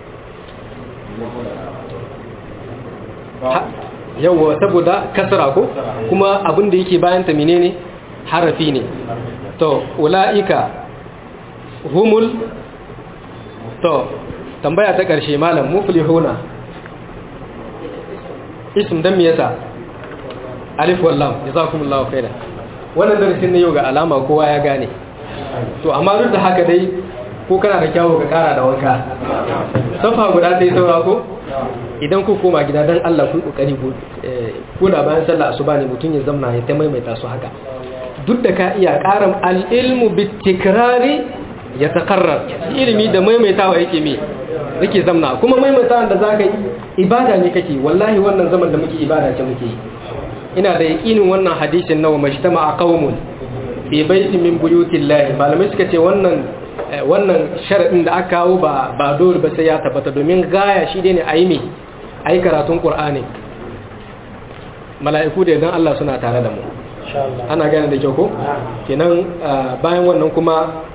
yawwa saboda kasra ko kuma abin da yake bayan ta menene harafi ne to ulaika humul to tambaya ta karshe malam muflihuna ism dan me yasa alif wallam jazakumullahu khairan wannan darasin ne yau ga alama kowa ya gane to amma duk da haka dai ko kana da kyawu ka kara da wanka safa guda sai saura ko idan ku koma gida dan Allah ku kokari ku ko da bayan sallah asuba ne mutun ya zamna ya ta maimaita su haka duk da ka iya karam al-ilmu bitikrari ya taqarrar ilimi da maimaitawa yake me yake zamna kuma maimaitawa da zaka yi ibada ne kake wallahi wannan zaman da muke ibada ce muke yi ina da yakinin wannan hadisin nawa majtama'a qaumun fi baitin min buyutillahi malamai suka ce wannan wannan sharadin da aka kawo ba ba dole ba sai ya tabbata domin gaya shi ne ayi me ayi karatun qur'ani mala'iku da idan Allah suna tare da mu ana gane da kyau ko kenan bayan wannan kuma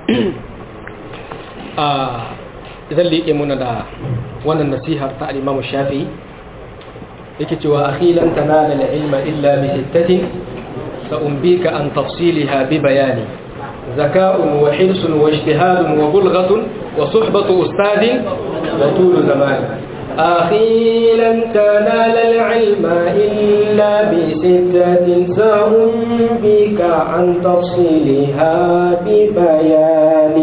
zan liƙe muna da wannan nasihar ta al-Imam Shafi'i yake cewa akhilan tanala al-ilma illa bi sittatin سأنبيك عن تفصيلها ببيان ذكاء وحرص واجتهاد وبلغة وصحبة أستاذ وطول زمان أخيلا تنال العلم إلا بستة سأنبيك عن تفصيلها ببيان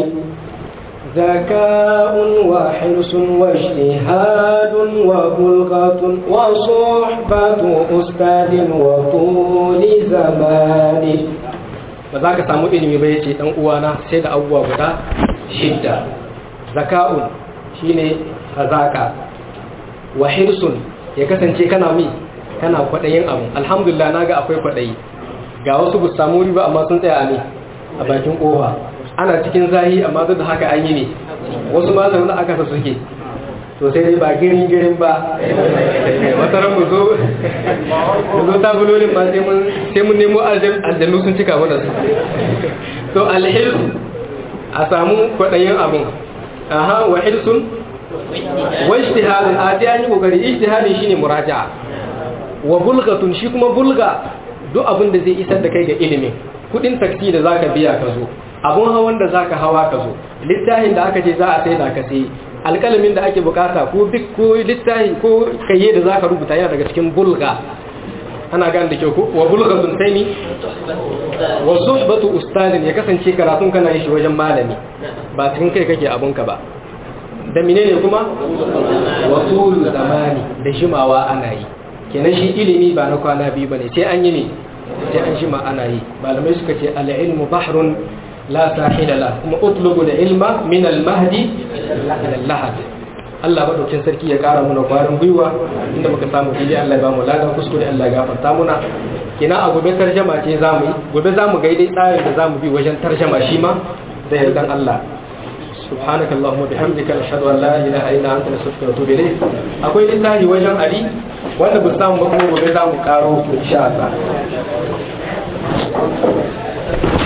ذكاء وحرص واجتهاد وبلغة وصحبة أستاذ وطول زمان ba za ka samu ilimi ba yace dan uwana sai da abubuwa guda shidda zaka'un shine hazaka wa hirsun ya kasance kana mi kana kwadayin abu alhamdulillah naga akwai kwadayi ga wasu bu samu riba amma sun tsaya a ne a bakin kofa ana cikin zahi amma duk da haka an yi ne wasu ma zaune aka sa suke to sai dai ba girin girin ba wata ran mu zo mu zo tabulolin ba sai mun sai mun nemo aljannu sun cika mana su to alhil a samu kwadayin abun aha wa hilsun wa ijtihadun a dai an yi kokari ijtihadin shine muraja'a wa bulgatun shi kuma bulga duk abin da zai isar da kai ga ilimin kudin taksi da zaka biya ka zo abun hawan da zaka hawa ka zo littafin da aka ce za a sai da ka sai alƙalamin da ake bukata ko bik ko littafi ko kayye da zaka rubuta yana daga cikin bulga ana gane da kyau ko wa bulghatun taini wa suhbatu ustadin ya kasance karatun kana yi shi wajen malami ba cikin kai kake abunka ba da menene kuma wa tul zamani da jimawa ana yi kenan shi ilimi ba na kwana biyu bane sai an yi ne sai an jima ana yi malamai suka ce al-ilmu bahrun la sahila la kuma utlubu al-ilma min al-mahdi ila al-lahad Allah madaukin sarki ya kara muna kwarin gwiwa inda muka samu fili Allah ya bamu ladan kuskure Allah ya gafarta muna kina a gobe tarjama ce zamu yi gobe zamu ga dai tsarin da zamu bi wajen tarjama shi ma da yardan Allah subhanaka allahumma bihamdika ashhadu an la ilaha illa anta astaghfiruka wa atubu ilayk akwai littafi wajen ali wanda ba samu ba kuma gobe zamu karo insha Allah